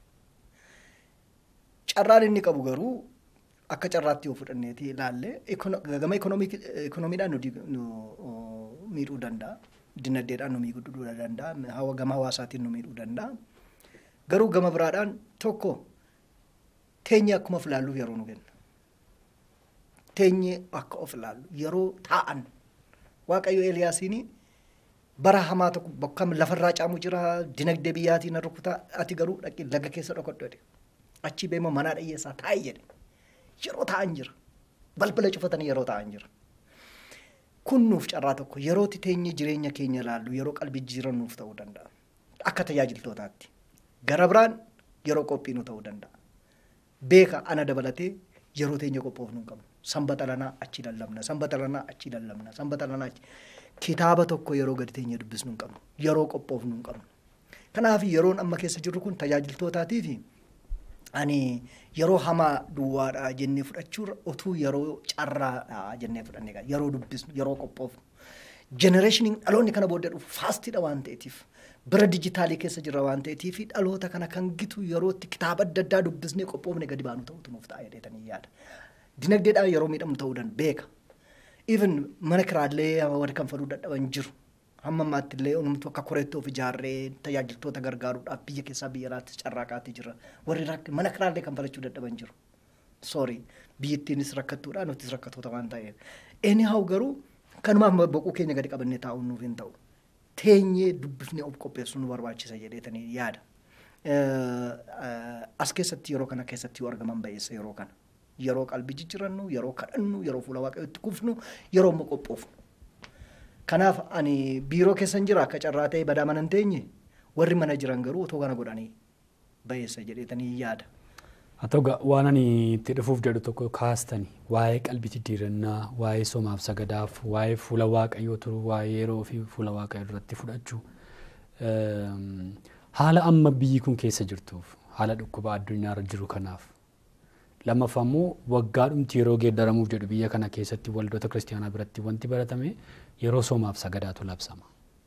Carraan inni qabu garuu akka carraatti yoo fudhanneeti ilaalle gama ikoonomiidhaan nu miidhuu danda'a. Dinagdeedhaan nu miidhuu danda'a. Gama hawaasaatiin nu miidhuu danda'a. Garuu gama biraadhaan tokko teenyee akkuma of ilaalluuf yeroo nu kenna. Teenyee akka of ilaallu yeroo taa'an Waaqayyo Eeliyaasiin bara hamaa tokko bakka lafarraa caamu jira dinagdee biyyaatiin rukutaa ati garuu dhaqi laga keessa dhokadhu jedhe. Achi beema manaa dhiyyeessaa taa'e jedhe. Yeroo taa'an jira. Balbala cufatanii yeroo taa'an jira. Kun nuuf carraa tokko yerootti teenyee jireenya keenya ilaallu yeroo qalbii jiran nuuf ta'uu danda'a. Akka tajaajiltootaatti. Gara biraan yeroo qophii nu ta'uu danda'a. Beeka ana dabalatee yeroo teenya qophoofnu hin qabnu. Sanbata lanaa achi lallabna. Sanbata lanaa achi lallabna. Sanbata lanaa achi. Kitaaba tokko yeroo gadi teenya dubbisnu hin qabnu. Yeroo qophoofnu hin qabnu. Kanaaf yeroon amma keessa jirru kun tajaajiltootaatii fi ani yeroo hamaa duwwaadha jennee fudhachuurra otuu yeroo carraadha jennee fudhanne yeroo dubbisnu yeroo qophoofnu. Jenereeshiniin dhaloonni kana booddee dhufu faastiidha waan ta'eetiif bira dijitaalii keessa jira waan ta'eetiif dhaloota kana kan gitu yerootti kitaaba adda addaa dubbisnee qophoofne gadi baanu ta'utu nuuf ta'a jedhetanii yaada. Dinagdeedhaan yeroo miidhamnu ta'uu danda'a beeka. Even mana kiraallee warri kan faduu dadhaban jiru. Hamma ammaatti illee onumtu akka koreetti of ijaarree tajaajiltoota gargaaruudhaaf biyya keessaa biyya alaatti carraaqaatii jira. Warri mana kiraallee kan falachuu dadhaban jiru. Sorry biyyattiinis rakkattuudha nutis rakkattoota waan ta'eef. Anyhow garuu kanumaaf boquu keenya gadi qabannee taa'uun nuuf hin ta'u. Teenyee dubbifnee of qopheessuu nu barbaachisa jedheetanii yaada. As keessatti yeroo kana keessatti yoo argaman ba'eessa yeroo kana. Yeroo qalbii jijjirannu, yeroo kadhannu, yeroo fuula waaqayyootti kufnu, yeroo immoo qophoofnu. Kanaaf ani biiroo keessan jira akka carraa ta'e badaa mana hin teenye warri mana jiran garuu otoo kana godhanii ba'eessa jedheetanii yaada. Haa ta'u waan ani itti dhufuuf jedhu tokko kaastani waa'ee qalbii jijjiirannaa, waa'ee somaaf sagadaaf, waa'ee fuula waaqayyoo turuu, waa'ee yeroo fi fuula waaqayyoo duratti fudhachuu. Haala amma biyyi kun keessa jirtuuf haala dhukkuba addunyaarra jiru kanaaf lammaffaa immoo waggaadhumti yeroo geeddaramuuf jedhu biyya kana keessatti waldoota kiristaanaa biratti wanti baratame yeroo somaaf sagadaatu labsama.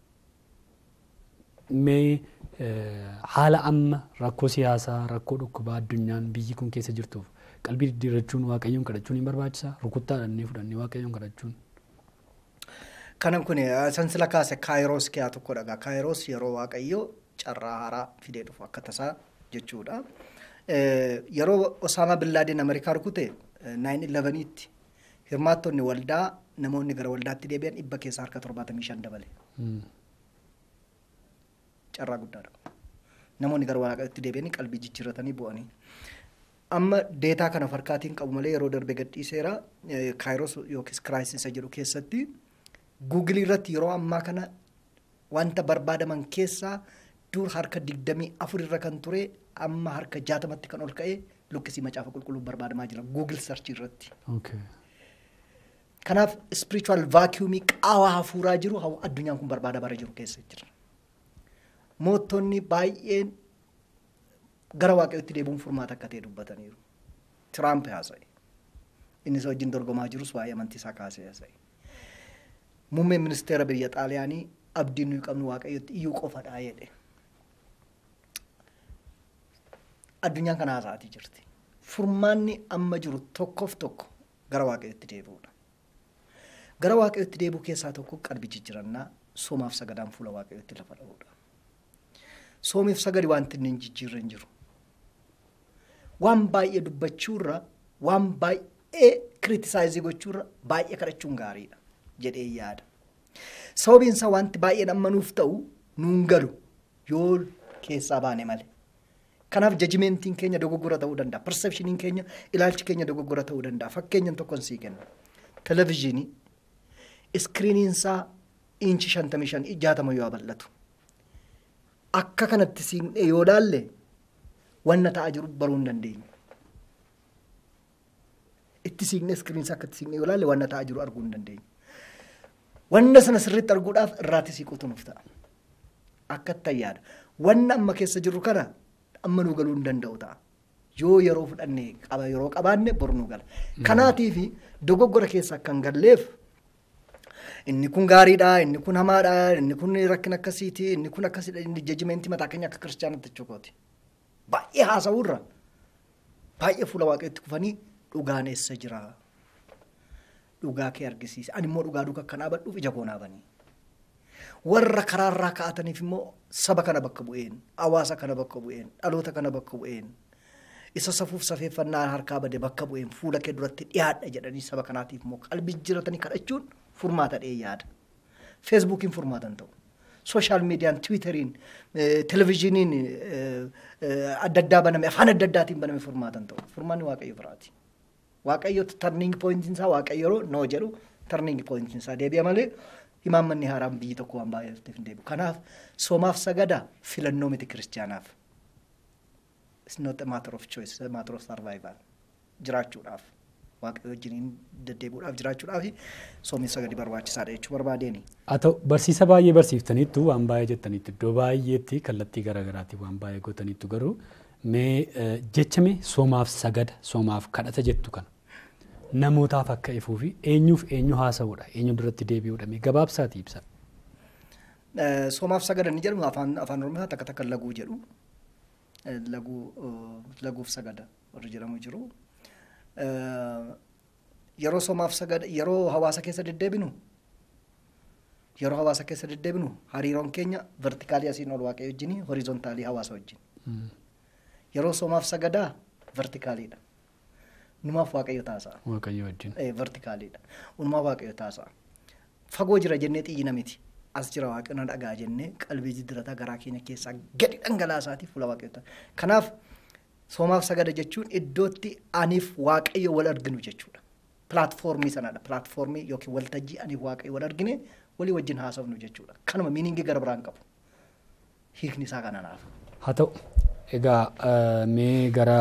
Mee haala amma rakkoo siyaasaa rakkoo dhukkubaa addunyaan biyyi kun keessa jirtuuf qalbii diddiirrachuun waaqayyoon kadhachuun hin barbaachisaa rukuttaadhannee fudhannee waaqayyoon kadhachuun. Kanan kun sansila kaase kaayiroos kiyaa tokko dhagaa kaayiroos yeroo waaqayyoo carraa haaraa fidee dhufu akka tasaa jechuudha. Yeroo Osaamaa Billaadeen Ameerikaa rukute 9-11tti hirmaattonni waldaa namoonni gara waldaatti deebi'an dhibba keessaa harka torbaatamii shan dabale. Carraa guddaadha. Namoonni gara waaqayyootti deebi'anii qalbii jijjiirratanii bu'anii. Amma deetaa kana farkaatiin qabu malee yeroo darbe gadhiiseera kaayiroos yookiis kiraayisiisa jedhu keessatti guugilii irratti yeroo ammaa kana wanta barbaadaman keessaa dur harka digdamii afur irra kan ture amma harka jaatamatti kan ol ka'e lukkisii macaafa qulqulluun barbaadamaa jira guugil sarchii irratti. Kanaaf spiritual vaakiyuumii qaawaa hafuuraa jiru addunyaan kun barbaada bara jiru keessa jira. Moottonni baay'een gara waaqayyootti deebi'uun furmaata akka ta'e dubbataniiru. Tiraamp haasa'e. Innis wajjin dorgomaa jirus waa'ee amantii isaa kaasee haasa'e. Muummeen ministeera biyya Xaaliyaanii abdiin nuyi qabnu waaqayyootti iyyuu qofadhaa jedhe. Addunyaan kana haasa'atii jirti. Furmaanni amma jiru tokkoof tokko gara waaqayyootti deebi'uudha. Gara waaqayyootti deebi'u keessaa tokko qalbii jijjiirannaa soomaaf sagadaan fuula waaqayyootti lafa dha'uudha. Soomiif sagadi wanti inni hin jijjiirre hin jiru. Waan baay'ee dubbachuurra waan baay'ee kiritisaayizii gochuurra baay'ee kadhachuun gaariidha jedhee yaada. Sababiin isaa wanti baay'een amma nuuf ta'u nuun galu yoo keessaa baane malee. Kanaaf jajimentiin keenya dogoggora ta'uu danda'a. Persepshiniin keenya ilaalchi keenya dogoggora ta'uu danda'a. Fakkeenyan tokkon sii kenna. Televezyiinii iskiriiniin isaa inchi shantamii shan jaatama yoo bal'atu. Akka kanatti siinee yoo laalle wanna ta'aa jiru baruu hin dandeenyu. Itti siiqnee iskiriinii isaa akkatti siiqnee yoo laalle wanna ta'aa jiru arguu hin dandeenyu. Wanna sana sirriitti arguudhaaf irraatti siiquutu nuuf ta'a. Akkatti yaada. Wanna amma keessa jirru kana amma nu galuu hin danda'u ta'a. Yoo yeroo fudhanne qaba yeroo qabaanne boru nu gala. Kanaatiif dogoggora keessa akka hin galleef inni kun gaariidha, inni kun hamaadha, inni kun rakkina akkasiiti, inni kun akkasidha, inni jajimentii mataa keenya akka kiristaanatti jechuukooti. Baay'ee haasa'uurra baay'ee fuula waaqayyotti kufanii dhugaan eessa jira. Dhugaa kee argisiisa. Ani immoo dhugaa duuka akka dhaabadhuuf ija koo naabanii. warra karaarraa ka'ataniif immoo saba kana bakka bu'een hawaasa kana bakka bu'een dhaloota kana bakka bu'een isa safuuf safeeffannaa harkaa bade bakka bu'een fuula kee duratti dhiyaadha jedhanii saba kanaatiif immoo qalbii jijjiiratanii kadhachuun furmaata dhee yaada. Feesbuukiin furmaatan ta'u. Sooshaal miidiyaan, Tiwiiteriin, Televezyiiniin adda addaa baname, afaan adda addaatiin baname furmaatan ta'u. Furmaanni Waaqayyo biraati. Waaqayyo tarniingi pooyintiin isaa Waaqayyo yeroo noo jedhu tarniingi pooyintiin isaa deebi'a malee imaammanni haaraan biyyi tokko waan baay'eef hin deebi'u. Kanaaf soomaaf sagada filannoo miti kiristaanaaf. It's not a matter of choice, it's a matter of survival. Jiraachuudhaaf. Waaqayyo wajjin deddeebi'uudhaaf jiraachuudhaaf soomni sagadi barbaachisaadha jechuu barbaadeeni. Haa ta'u barsiisa baay'ee barsiiftaniittu waan baay'ee jettaniitu iddoo baay'eetti kallattii garaagaraatti waan baay'ee gootaniittu garuu mee jechame soomaaf sagada soomaaf kadhata jettu kana namootaaf akka ifuu fi eenyuuf eenyu haasa'uudha eenyu duratti deebi'uudha mee gabaabsaati ibsa. Soomaaf sagada ni jedhamu afaan afaan oromoo takka takka laguu jedhu laguu laguuf sagada warri jedhamu jiru. Yeroo soomaaf sagada yeroo hawaasa keessa deddeebinu yeroo hawaasa keessa deddeebinu hariiroon keenya vertikaalii asiin ol waaqayyo wajjin horizontaalii hawaasa wajjin. Yeroo soomaaf sagadaa vertikaaliidha. Numaaf waaqayyo taasa'a. Waaqayyo wajjin. Vertikaaliidha. Unumaaf waaqayyo taasa'a. Fagoo jira jennee xiyyina miti. As jira waaqayyo dhagaa jennee qalbii jijjiirataa garaa keenya keessaa gadi dhangalaasaatiif fuula waaqayyo Kanaaf soomaaf sagada jechuun iddootti aniif waaqayyo wal arginu jechuudha. Pilaatfoormii sanadha. Pilaatfoormii yookiin waltajjii aniif waaqayyo wal argine walii wajjin haasofnu jechuudha. Kanuma miiniingii gara biraan qabu. Hiikni isaa kananaaf. Haa ta'u egaa mee gara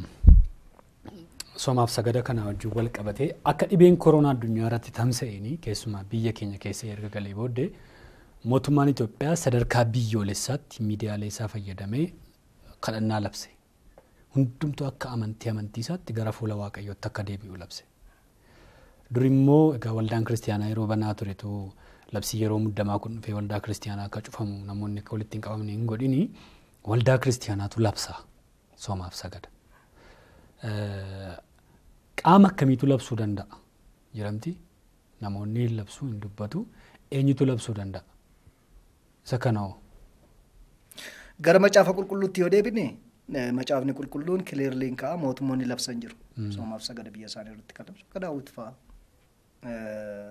soomaaf sagada kana wajjin wal qabatee akka dhibeen koronaa addunyaa irratti tamsa'een keessumaa biyya keenya keessa erga galee booddee mootummaan Itoophiyaa sadarkaa biyyoolessaatti miidiyaalee isaa fayyadamee kadhannaa labse. Hundumtuu akka amantii amantii isaatti gara fuula waaqayyootti akka deebi'u labse. Dur immoo egaa waldaan kiristaanaa yeroo banaa turetu labsii yeroo muddamaa kun dhufee waldaa kiristaanaa akka cufamu namoonni akka walitti hin qabamne hin godhini waldaa kiristaanaatu labsa soomaaf sagada. Qaama akkamiitu labsuu danda'a jedhamti namoonni labsuu hin dubbatu eenyutu labsuu danda'a isa kanoo. Gara macaafa qulqulluutti yoo deebine macaafni qulqulluun kileerliin ka'a mootummoonni labsan jiru. Soomaaf sagada biyya isaanii irratti kan labsu akka daawwiti fa'a.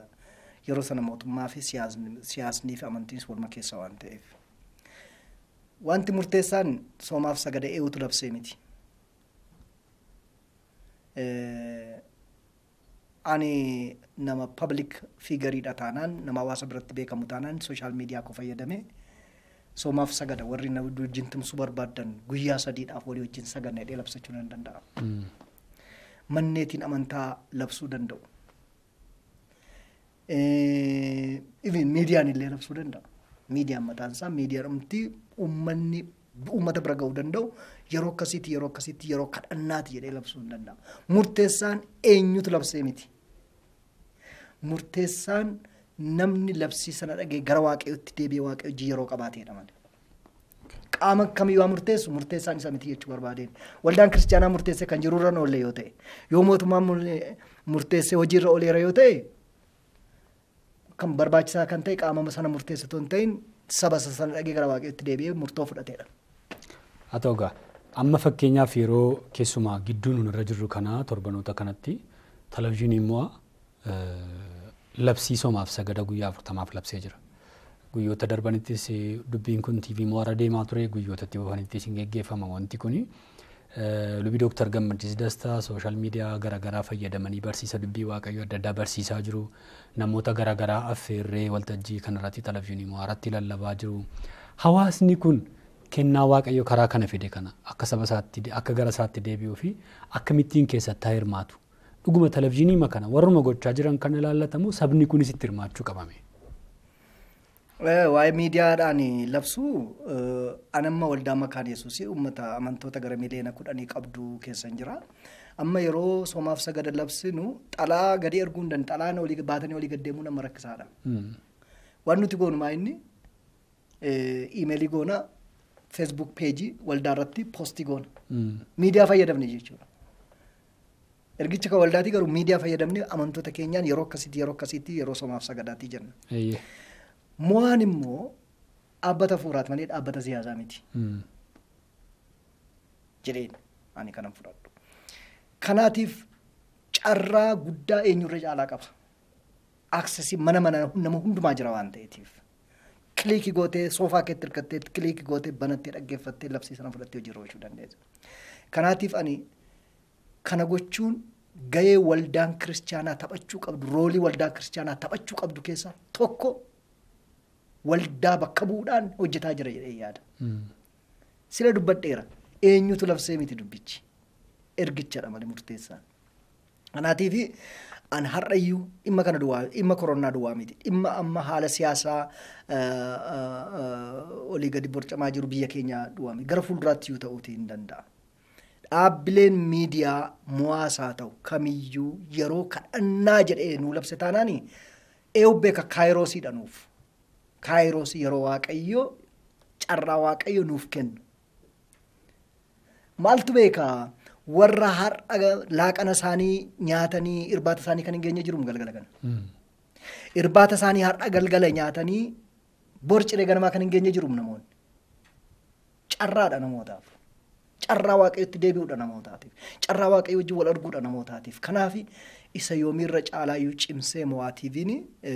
Yeroo sana mootummaa fi siyaasnii fi amantiinis walma keessa waan ta'eef. wanti murteessaan soomaaf sagada eewutu labsee miti. Ani nama public figuriidha taanaan nama hawaasa biratti beekamu taanaan sooshaal miidiyaa koo fayyadamee soomaaf sagada warri na wajjin tumsuu barbaadan guyyaa sadiidhaaf walii wajjin saganna jedhee labsachuu nan danda'a. Manneetiin amantaa labsuu danda'u. Even miidiyaan illee labsuu danda'a. Miidiyaan mataan isaa miidiyaa dhumti uummanni uummata bira ga'uu danda'u yeroo akkasiitti yeroo akkasiitti yeroo kadhannaati jedhee labsuu hin danda'a. Murteessaan eenyutu labsee miti. Murteessaan namni labsii sana dhagee gara waaqayyootti deebi'ee waaqayyo hojii yeroo qabaateedha malee. Qaama kamiyyuu haa murteessu murteessaan isa miti jechuu barbaadeen. Waldaan kiristaanaa murteessee kan jiru irra oolle yoo ta'e yoo mootummaan murteessee hojiirra ooleera yoo ta'e kan barbaachisaa kan ta'e qaama sana murteessitu hin ta'in saba sana dhagee gara waaqayyootti deebi'ee murtoo fudhateedha. Haa ta'u egaa amma fakkeenyaaf yeroo keessumaa gidduu nun irra jirru kana torbanoota kanatti televizyiinii immoo labsii soomaaf sagada guyyaa afurtamaaf labsee jira. Guyyoota darbanittis dubbiin kun TV mo'ara deemaa ture guyyoota itti buufanittis hin geggeeffama wanti kuni. Lubii Dooktar Gammachiis Dastaa sooshaal miidiyaa garaagaraa fayyadamanii barsiisa dubbii waaqayyoo adda addaa barsiisaa jiru. Namoota garaagaraa affeerree waltajjii kanarratti televizyiinii mo'aratti lallabaa jiru. Hawaasni kun kennaa waaqayyo karaa kana fide kana akka saba isaatti akka gara isaatti deebi'uu fi akkamittiin keessatti haa hirmaatu. Dhuguma televizyiinii kana warruma gochaa jiran kan ilaallatamu sabni kunis itti hirmaachuu qabame. Waa'ee miidiyaadhaan labsuu anamma waldaa makaan yesuus uummata amantoota gara miliyoona kudhanii qabdu keessan jira. Amma yeroo soomaaf sagada labsinu xalaa gadi erguu hin danda'u. Xalaan olii baatanii olii gaddeemuu nama rakkisaadha. Waan nuti goonu maa inni iimeelii goona feesbuuk peejii waldaa irratti poostii goona. Miidiyaa fayyadamne jechuudha. Ergicha kan waldaatii garuu miidiyaa fayyadamne amantoota keenyaan yeroo akkasiitti yeroo akkasiitti yeroo soomaaf sagadaatii jenna. Mo'aan immoo dhaabbata fuuraati malee dhaabbata siyaasaa miti. Jedheen ani kanan fudhadhu. Kanaatiif carraa guddaa eenyurra caalaa qaba. Aksesii mana mana nama hundumaa jira waan ta'eetiif. Kiliikii gootee soofaa keetti hirkattee kiliikii gootee banattee dhaggeeffattee labsii sana fudhattee hojiirra oolchuu dandeessa. Kanaatiif ani kana gochuun gahee waldaan kiristaanaa taphachuu qabdu roolii waldaan kiristaanaa taphachuu qabdu keessaa tokko waldaa bakka bu'uudhaan hojjetaa jira jedhee yaada. Sila dubbadheera eenyutu labsee miti dubbichi ergichadha malee murteessaan. Kanaatiif an har'ayyuu dhimma kana duwwaa dhimma koronaa duwwaa miti dhimma amma haala siyaasaa olii gadi borcamaa jiru biyya keenyaa duwwaa miti gara fuulduraatti iyyuu ta'uutii hin danda'a. Dhaabbileen miidiyaa mo'aasaa ta'u kamiyyuu yeroo kadhannaa jedhee nuu labse taanaani eewu beeka kaayiroosiidha nuuf. Kaayiroosii yeroo waaqayyoo carraa waaqayyo nuuf kennu. Maaltu beekaa warra har'a laaqana isaanii nyaatanii irbaata isaanii kan hin geenye jiru galgala kana. Irbaata isaanii har'a galgala nyaatanii borciree ganamaa kan hin geenye jiru namoonni. Carraadha namootaaf. Carraa waaqayyotti deebi'uudha namootaatiif. Carraa waaqayyo wajjin wal arguudha namootaatiif. Kanaaf isa yoomiirra caalaayyuu cimsee mo'aa tiiviin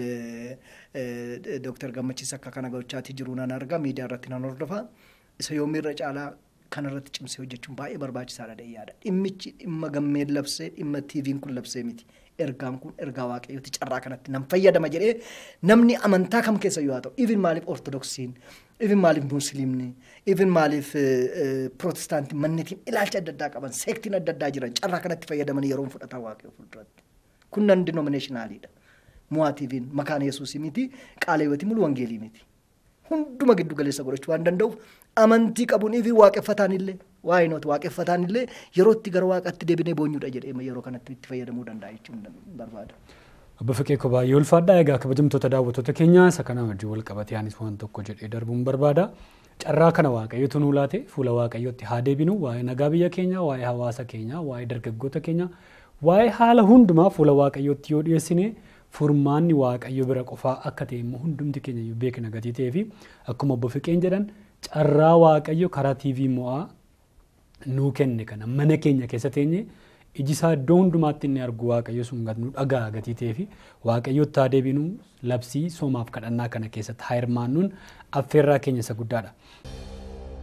Dooktar Gammachiis akka kana gochaatii jiru nan arga miidiyaa irratti nan hordofa. Isa yoomiirra caalaa kanarratti cimsee hojjechuun baay'ee barbaachisaadha dheeyyaadha. Dhimmichi dhimma gammeen labsee dhimma tiiviin kun labsee miti. Ergaan kun ergaa waaqayyooti carraa kanatti nan fayyadama jedhee namni amantaa kam keessa yoo haa ta'u even maaliif ortodoksiin even maaliif musliimni even maaliif pirootestaantii manneetiin ilaalcha adda addaa qaban seektiin adda addaa jiran carraa kanatti fayyadamanii yeroo fudhatan waaqayyo fuulduratti. Kun nan dinomineshinaaliidha. Mo'aa tiiviin makaan yesuusii miti qaala hiyyootii mulu wangeelii miti. Hunduma giddu galeessa godhachuu waan danda'uuf amantii qabuun fi waaqeffataan illee waa'ee nooti waaqeffataan illee yeroo itti gara waaqatti deebinee boonyuudha jedhee yeroo kanatti itti fayyadamuu danda'a jechuun barbaada. Obbo Fiqee baay'ee ulfaadhaa egaa kabajamtoota daawwattoota keenyaa isa kana wajjin wal qabatee anis waan tokko jedhee darbuun barbaada. Carraa kana waaqayyotu nuu laate fuula waaqayyootti haa deebinu waa'ee nagaa biyya keenyaa waa'ee hawaasa keenyaa waa'ee dargaggoota keenyaa waa'ee haala hundumaa fuula waaqayyootti yoo dhiyeessine furmaanni waaqayyo bira qofaa akka ta'e immoo hundumti keenya iyyuu beekna gatii ta'ee fi akkuma obbo Fiqeen jedhan carraa waaqayyo karaa TV mo'aa nuu kenne kana mana keenya keessa teenye iji isaa iddoo hundumaatti inni argu waaqayyo sun nu dhagaa gatii ta'ee fi waaqayyotti haa deebinu labsii soomaaf kadhannaa kana keessatti haa hirmaannuun affeerraa keenya isa guddaadha.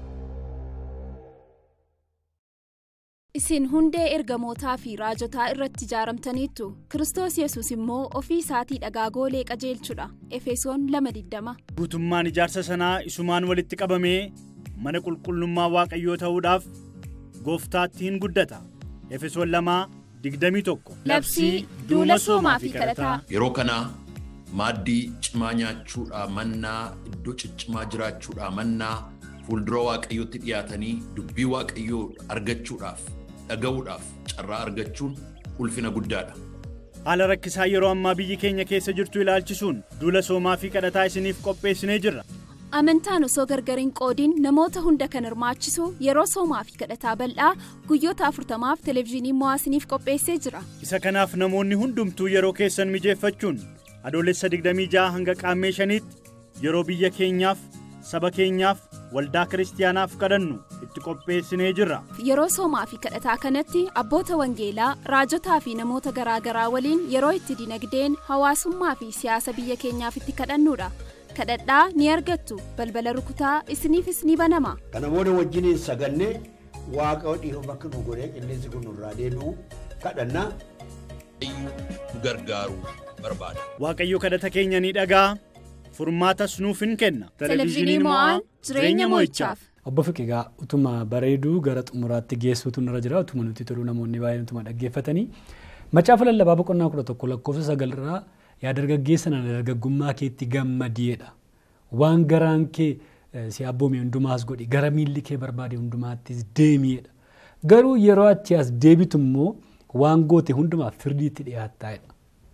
isin hundee ergamootaa fi raajotaa irratti ijaaramtaniittu kiristoos yesus immoo ofii isaatii dhagaagoolee qajeelchudha efesoon 2:20. guutummaan ijaarsa sanaa isumaan walitti qabamee mana qulqullummaa waaqayyoo ta'uudhaaf gooftaatti hin guddata efesoon 2:21. labsii duula soomaa fi kadhataa. Yeroo kana maaddii cimaa nyaachuudhaa mannaa iddoo ciccimaa jiraachuudhaa mannaa fuuldura waaqayyootti dhiyaatanii dubbii waaqayyoo argachuudhaaf dhaga'uudhaaf carraa argachuun ulfina guddaadha. haala rakkisaa yeroo ammaa biyyi keenya keessa jirtu ilaalchisuun duula soomaa fi kadhataa isiniif qopheessinee jirra. amantaan osoo gargar hin qoodin namoota hunda kan hirmaachisu yeroo soomaa fi kadhataa bal'aa guyyoota afurtamaaf televezyiinii mo'aasiniif qopheessee jira. isa kanaaf namoonni hundumtuu yeroo keessan mijeeffachuun adoolessa 26 hanga qaammee shaniitti yeroo biyya keenyaaf saba keenyaaf waldaa kiristaanaaf kadhannu itti qopheessinee jirra. yeroo soomaa fi kadhataa kanatti abboota wangeelaa raajotaa fi namoota garaagaraa waliin yeroo itti dinagdeen hawaasummaa fi siyaasa biyya keenyaaf itti kadhannuudha. kadhadhaa ni argattu balbala rukutaa isiniifis ni banama. kana booda wajjiniin sagannee waaqa dhiifa bakka nu godhee qilleensi kun nurraa deebi'u kadhannaa. nu gargaaruu barbaada. waaqayyo kadhata keenya ni dhagaa furmaatas nuuf hin kenna. televezyiiniin mo'aan jireenya mo'ichaaf. Obbo Fiqigaa utuma bareeduu gara xumuraatti geessuutu nurra jira utuma nuti toluu namoonni baay'een utuma dhaggeeffatanii macaafa lallabaa boqonnaa kudha tokko lakkoofsa sagalirraa yaa dargaggeessa nana dargaggummaa keetti gammadiidha waan garaan kee si abboome hundumaas godhi gara miilli kee barbaade hundumaattis deemiidha garuu yeroo achi as deebitu immoo waan goote hundumaaf firdiitti dhiyaattaa'edha.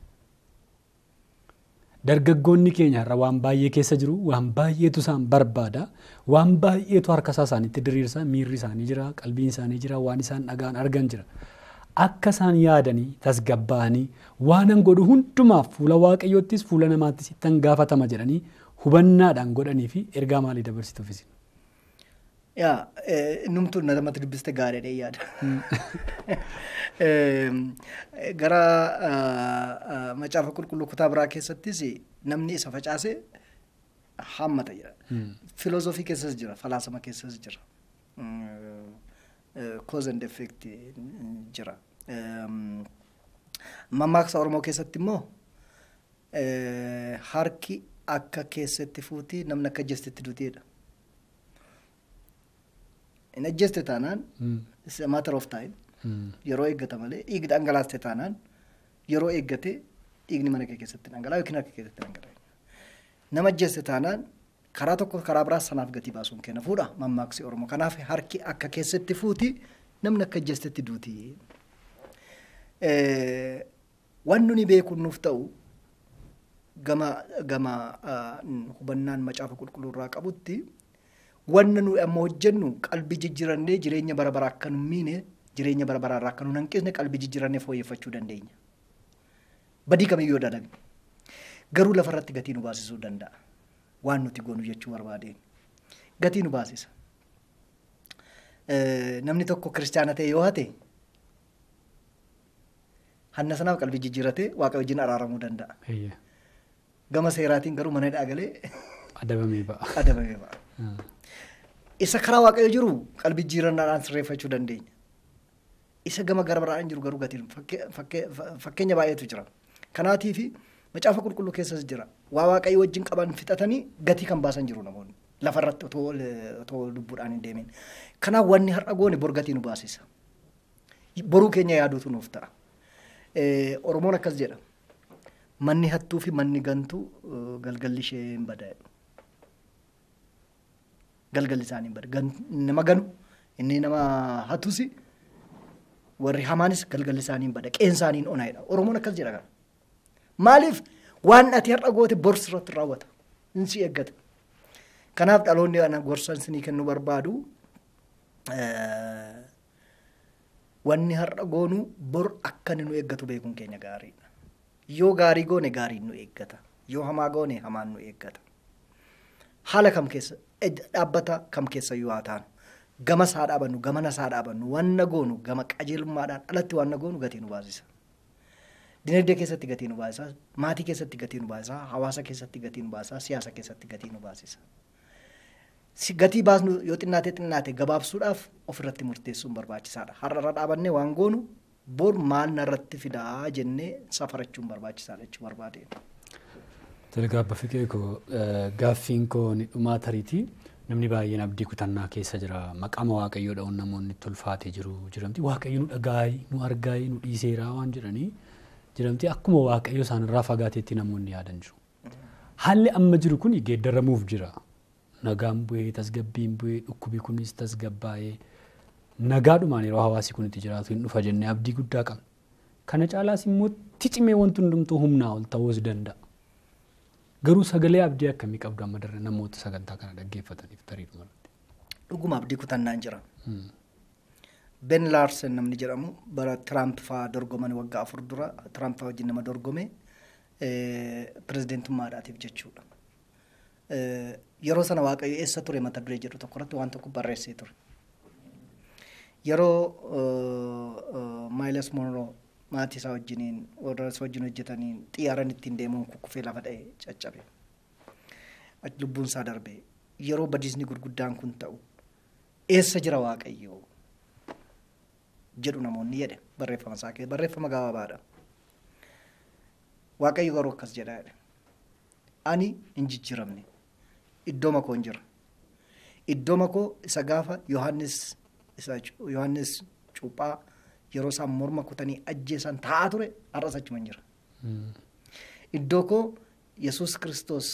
Dargaggoonni keenya irra waan baay'ee keessa jiru waan baay'eetu isaan barbaada waan baay'eetu harka isaa isaaniitti diriirsa miirri isaanii jira qalbiin isaanii jira waan isaan dhagaan argan jira akka isaan yaadanii tasgabbaa'anii waanan godhu hundumaaf fuula waaqayyoottis fuula namaattis ittan gaafatama jedhanii hubannaadhaan godhanii fi ergaa maalii dabarsituufis. Yaa numtuun namatti dubbiste gaariidha yaada. Gara macaafa qulqulluu kutaa biraa keessattis namni isa facaase hammata jedha. Filoozofii keessas jira, falaasama keessas jira. Cause and effect jira. Mammaaksa Oromoo keessatti immoo harki akka keessatti fuuti namni akka jestetti duuteedha. hin ajjeeste taanaan it's a matter of time yeroo eeggata malee dhiigni dhangalaaste taanaan yeroo eeggate dhiigni mana kee keessatti dhangalaa yookiin harka keessatti dhangalaa nama ajjeeste taanaan karaa tokko karaa biraa sanaaf gatii baasuun kenna fuudha mammaaksi oromoo kanaaf harki akka keessatti fuuti namni akka ajjeestetti duuti waan nuni beekuun nuuf ta'u gama gama hubannaan macaafa qulqulluu irraa qabutti wanna nu amma hojjennu qalbii jijjiirannee jireenya bara baraa akka nu miine jireenya bara baraa irraa akka nu hanqisne qalbii jijjiirannee fooyyeffachuu dandeenya. Badii kamiyyuu dalagne garuu lafarratti gatii nu baasisuu danda'a waan nuti goonu jechuu barbaadeen gatii nu baasisa. Namni tokko kiristaana ta'e yoo hate hanna sanaaf qalbii jijjiiratee waaqa wajjin araaramuu danda'a. Gama seeraatiin garuu mana hidhaa Adabamee ba'a. Adabamee ba'a. isa karaa waaqayyo jiru qalbii jijjiirannaadhaan sirreeffachuu dandeenya. Isa gama gara biraan jiru garuu gatiin fakkeenya baay'eetu jira. Kanaatiif macaafa qulqulluu keessas jira. Waa waaqayyo wajjin qaban fixatanii gatii kan baasan jiru namoonni. Lafarratti otoo lubbuudhaan hin deemin. Kanaaf wanni har'a goone bor gatii nu baasisa. Boruu keenya yaaduutu nuuf ta'a. Oromoon akkas jedha. Manni hattuu fi manni gantuu galgalli ishee hin bada. galgalli isaanii hin bada. Nama ganu inni nama hatusi warri hamaanis galgalli isaanii hin bada. Qeen isaanii hin onaa'edha. Oromoon akkas jedha kana. Maaliif waan ati har'a goote borsi irratti raawwata. Hin si eeggata. Kanaaf dhaloonni ana gorsan isinii kennuu barbaadu wanni har'a goonu bor akka inni nu eeggatu beekuun keenya gaariidha. Yoo gaarii goone gaariin nu eeggata. Yoo hamaa goone hamaan nu eeggata. Haala kam keessa dhaabbata kam keessa yoo haa taanu gama isaa dhaabannu gama nasaa dhaabannu wanna goonu gama qajeelummaadhaan alatti wanna goonu gatii nu baasisa. Dinagdee keessatti gatii nu baasisa, maatii keessatti gatii nu baasisa, hawaasa keessatti gatii nu baasisa, siyaasa keessatti gatii nu baasisa. si gatii baasnu yoo xinnaate xinnaate gabaabsuudhaaf ofirratti murteessuun barbaachisaadha. Har'a irra dhaabannee waan goonu bor maal narratti fidaa jennee safarachuun barbaachisaadha jechuu barbaade. Tole gaabba fiqee koo gaaffiin koo ni dhumaa tariiti. Namni baay'een abdii kutannaa keessa jira. Maqaama waaqayyoo dha'uun namoonni itti ulfaatee jiru jiramti. Waaqayyo nu dhagaayi, nu argaayi, nu dhiiseeraa waan jedhanii jiramti. Akkuma waaqayyo isaanirraa fagaateetti namoonni yaadan jiru. Haalli amma jiru kun geeddaramuuf jira. Nagaan bu'ee, tasgabbiin bu'ee, dhukkubi kunis tasgabbaa'ee nagaadhumaan yeroo hawaasi kun itti jiraatu hin dhufa jennee abdii guddaa qabna. Kana caalaas immoo ticimee wanti hundumtuu humnaa ol ta'uus danda'a. Garuu sagalee abdii akkamii qabdu amma darbe namoota sagantaa kana dhaggeeffataniif tariidhuma irratti. Dhuguma abdii kutannaan jira. Ben Laarsen namni jedhamu bara Tiraamp fa'aa dorgoman waggaa afur dura Tiraamp fa'aa wajjin nama dorgome pirezidentummaadhaatiif jechuudha. Yeroo sana Waaqayyo eessa ture mata duree jedhu tokko irratti waan tokko barreessee ture. Yeroo Maayilas Monroo maatii isaa wajjiniin warra isa wajjin hojjetaniin xiyyaaran ittiin deemuun kukkufee lafa dha'e caccabe. Lubbuun isaa darbe yeroo badiisni gurguddaan kun ta'u eessa jira Waaqayyo jedhu namoonni jedhe barreeffama isaa keessa barreeffama gabaabaadha. Waaqayyo garuu akkas jedha jedhe. Ani hin jijjiiramne iddoo makoo hin jira. Iddoo makoo isa gaafa Yohaannis isa Yohaannis cuuphaa yeroo isaan morma kutanii ajjeesan taa'aa ture har'as achuma hin jira. Iddoo koo Yesuus Kiristoos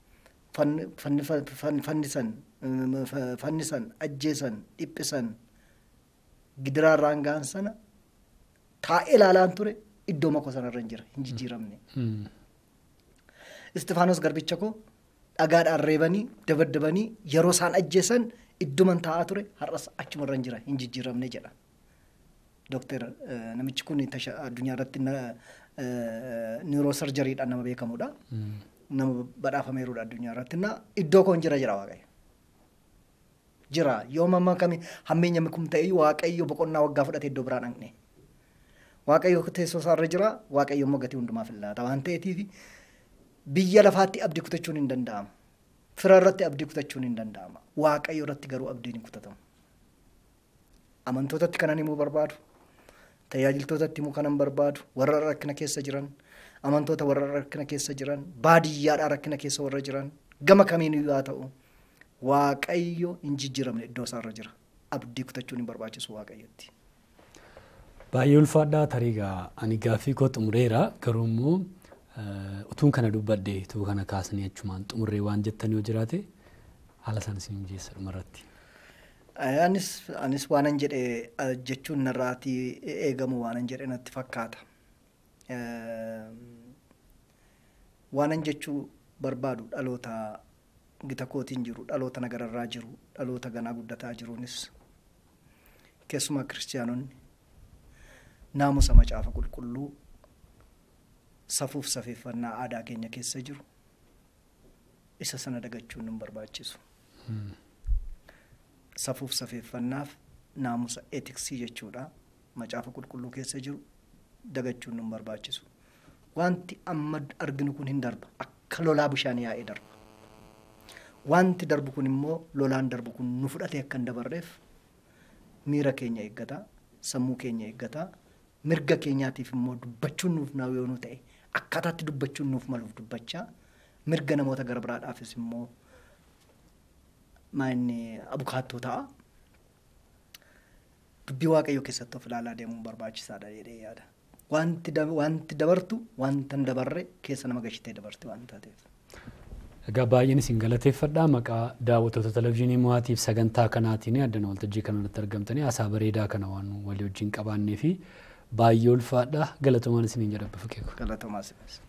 fannisan fannisan ajjeesan dhiphisan gidiraarraan ga'an sana taa'ee ilaalaan ture iddoo makoo sanarra hin jira hin jijjiiramne. Istifaanos garbicha koo dhagaadhaan reebanii dabadabanii yeroo isaan ajjeesan idduman taa'aa ture har'as achumarra hin jira hin jijjiiramne jedha. Dooktar namichi kun addunyaa irratti niiroosarjariidhaan nama beekamudha. Nama badhaafameerudha addunyaa irratti. Iddoo koo hin jira jira waaqayyo. Jira yoo mamma kami hammeenya kun ta'e waaqayyo boqonnaa waggaa fudhate iddoo biraa dhaqne. Waaqayyo teessoo isaarra jira waaqayyo immoo gatii hundumaaf laata waan ta'eetiif biyya lafaatti abdii kutachuun hin danda'amu. Fira irratti abdii kutachuun hin danda'ama. Waaqayyo irratti garuu abdiin hin kutatamu. Amantootatti kanan himuu barbaadu. Tajaajiltootatti himuu kanan barbaadu. Warra rakkina keessa jiran. Amantoota warra rakkina keessa jiran. Baadiyyaadhaa rakkina keessa warra jiran. Gama kamiiniyyuu haa ta'u. Waaqayyo hin jijjiiramne iddoo isaarra jira. Abdii kutachuun hin barbaachisu waaqayyotti. Baay'ee ulfaadhaa tariigaa ani gaaffii koo xumureera garuu immoo utuun kana dubbadde utuu kana kaasanii achumaan xumurree waan jettan yoo jiraate haala sana isin mijeessa dhumarratti. Anis anis waanan jedhe jechuun narraatii eegamu waanan jedhe natti fakkaata. Waanan jechuu barbaadu dhaloota gita kootiin jiru dhaloota nagararraa jiru dhaloota ganaa guddataa jiruunis keessumaa kiristiyaanonni naamusa macaafa qulqulluu safuuf safeeffannaa aadaa keenya keessa jiru isa sana dagachuun nu barbaachisu. Safuuf safeeffannaaf naamusa eetiksii jechuudha macaafa qulqulluu keessa jiru dagachuun nu barbaachisu. Wanti amma arginu kun hin darba akka lolaa bishaan yaa'ee darba. Wanti darbu kun immoo lolaan darbu kun nu fudhatee akka hin dabarreef miira keenya eeggataa sammuu keenya eeggataa mirga keenyaatiif immoo dubbachuun nuuf naa yoo nu ta'e akkaataatti dubbachuun nuuf maluuf dubbachaa mirga namoota gara biraadhaafis immoo maanni abukaattoo ta'a. Dubbii waaqayyoo keessatti of ilaalaa deemuun barbaachisaadha jedhee yaada. Wanti dabartu wanta hin dabarre keessa nama gashitee dabarte waan taateef. Egaa baay'een isin galateeffadha maqaa daawwattoota televizyiinii mo'aatiif sagantaa kanaatiin addana waltajjii kanarratti argamtanii haasaa bareedaa kana waan walii wajjin qabaannee fi baay'ee ulfaadha galatoomaan isiniin jedha Fiqee koo. Galatoomaa sinis.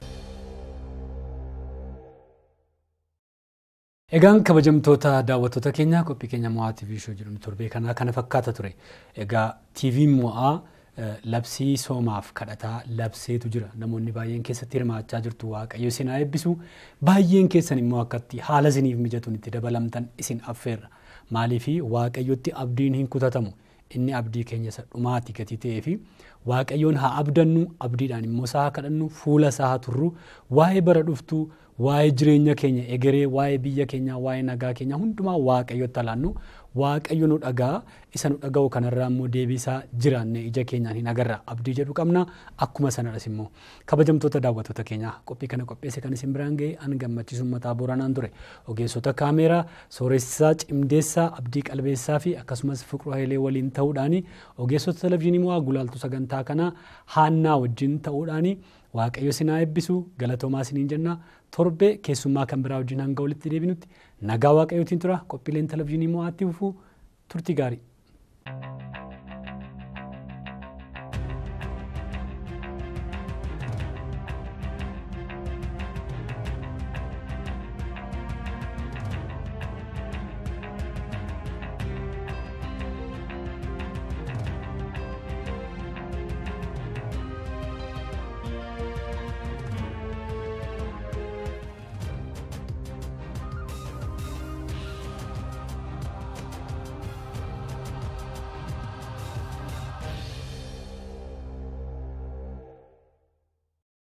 Egaan kabajamtoota daawwattoota keenyaa qophii keenya mo'aa TV shoo jedhamu torbee kanaa kana fakkaata ture. Egaa TV'n mo'aa labsii soomaaf kadhataa labseetu jira. Namoonni baay'een keessatti hirmaachaa jirtu waaqayyo isin haa eebbisu. Baay'een keessan immoo akkatti haala isiniif mijatuun itti dabalamtan isin affeerra. Maaliifi waaqayyotti abdiin hin kutatamu. Inni abdii keenya isa dhumaati gatii ta'ee fi waaqayyoon haa abdannu abdiidhaan immoo isaa haa kadhannu fuula isaa haa turru waa'ee bara dhuftuu waa'ee jireenya keenya egeree waa'ee biyya keenyaa waa'ee nagaa keenyaa hundumaa waaqayyotti alaannu waaqayyo nu dhagaa isa nu dhaga'u kanarraa immoo deebiisaa jiraanne ija keenyaan hin agarra abdii jedhu qabna akkuma sanadhas immoo kabajamtoota daawwattoota keenyaa qophii kana qopheesse kan isin biraan ga'e an gammachiisu mataa booranaan ture ogeessota kaameeraa sooressaa cimdeessaa abdii qalbeessaa fi akkasumas fiqru hayilee waliin ta'uudhaan ogeessota televizyiinii moo gulaaltu sagantaa kanaa haannaa wajjin ta'uudhaan waaqayyo sinaa eebbisu galatoomaa isiniin jenna torbe keessummaa kan biraa wajjin hanga walitti deebinutti nagaa waaqayyootiin tura qophiileen televizyiinii moo atti fufuu turtii gaarii.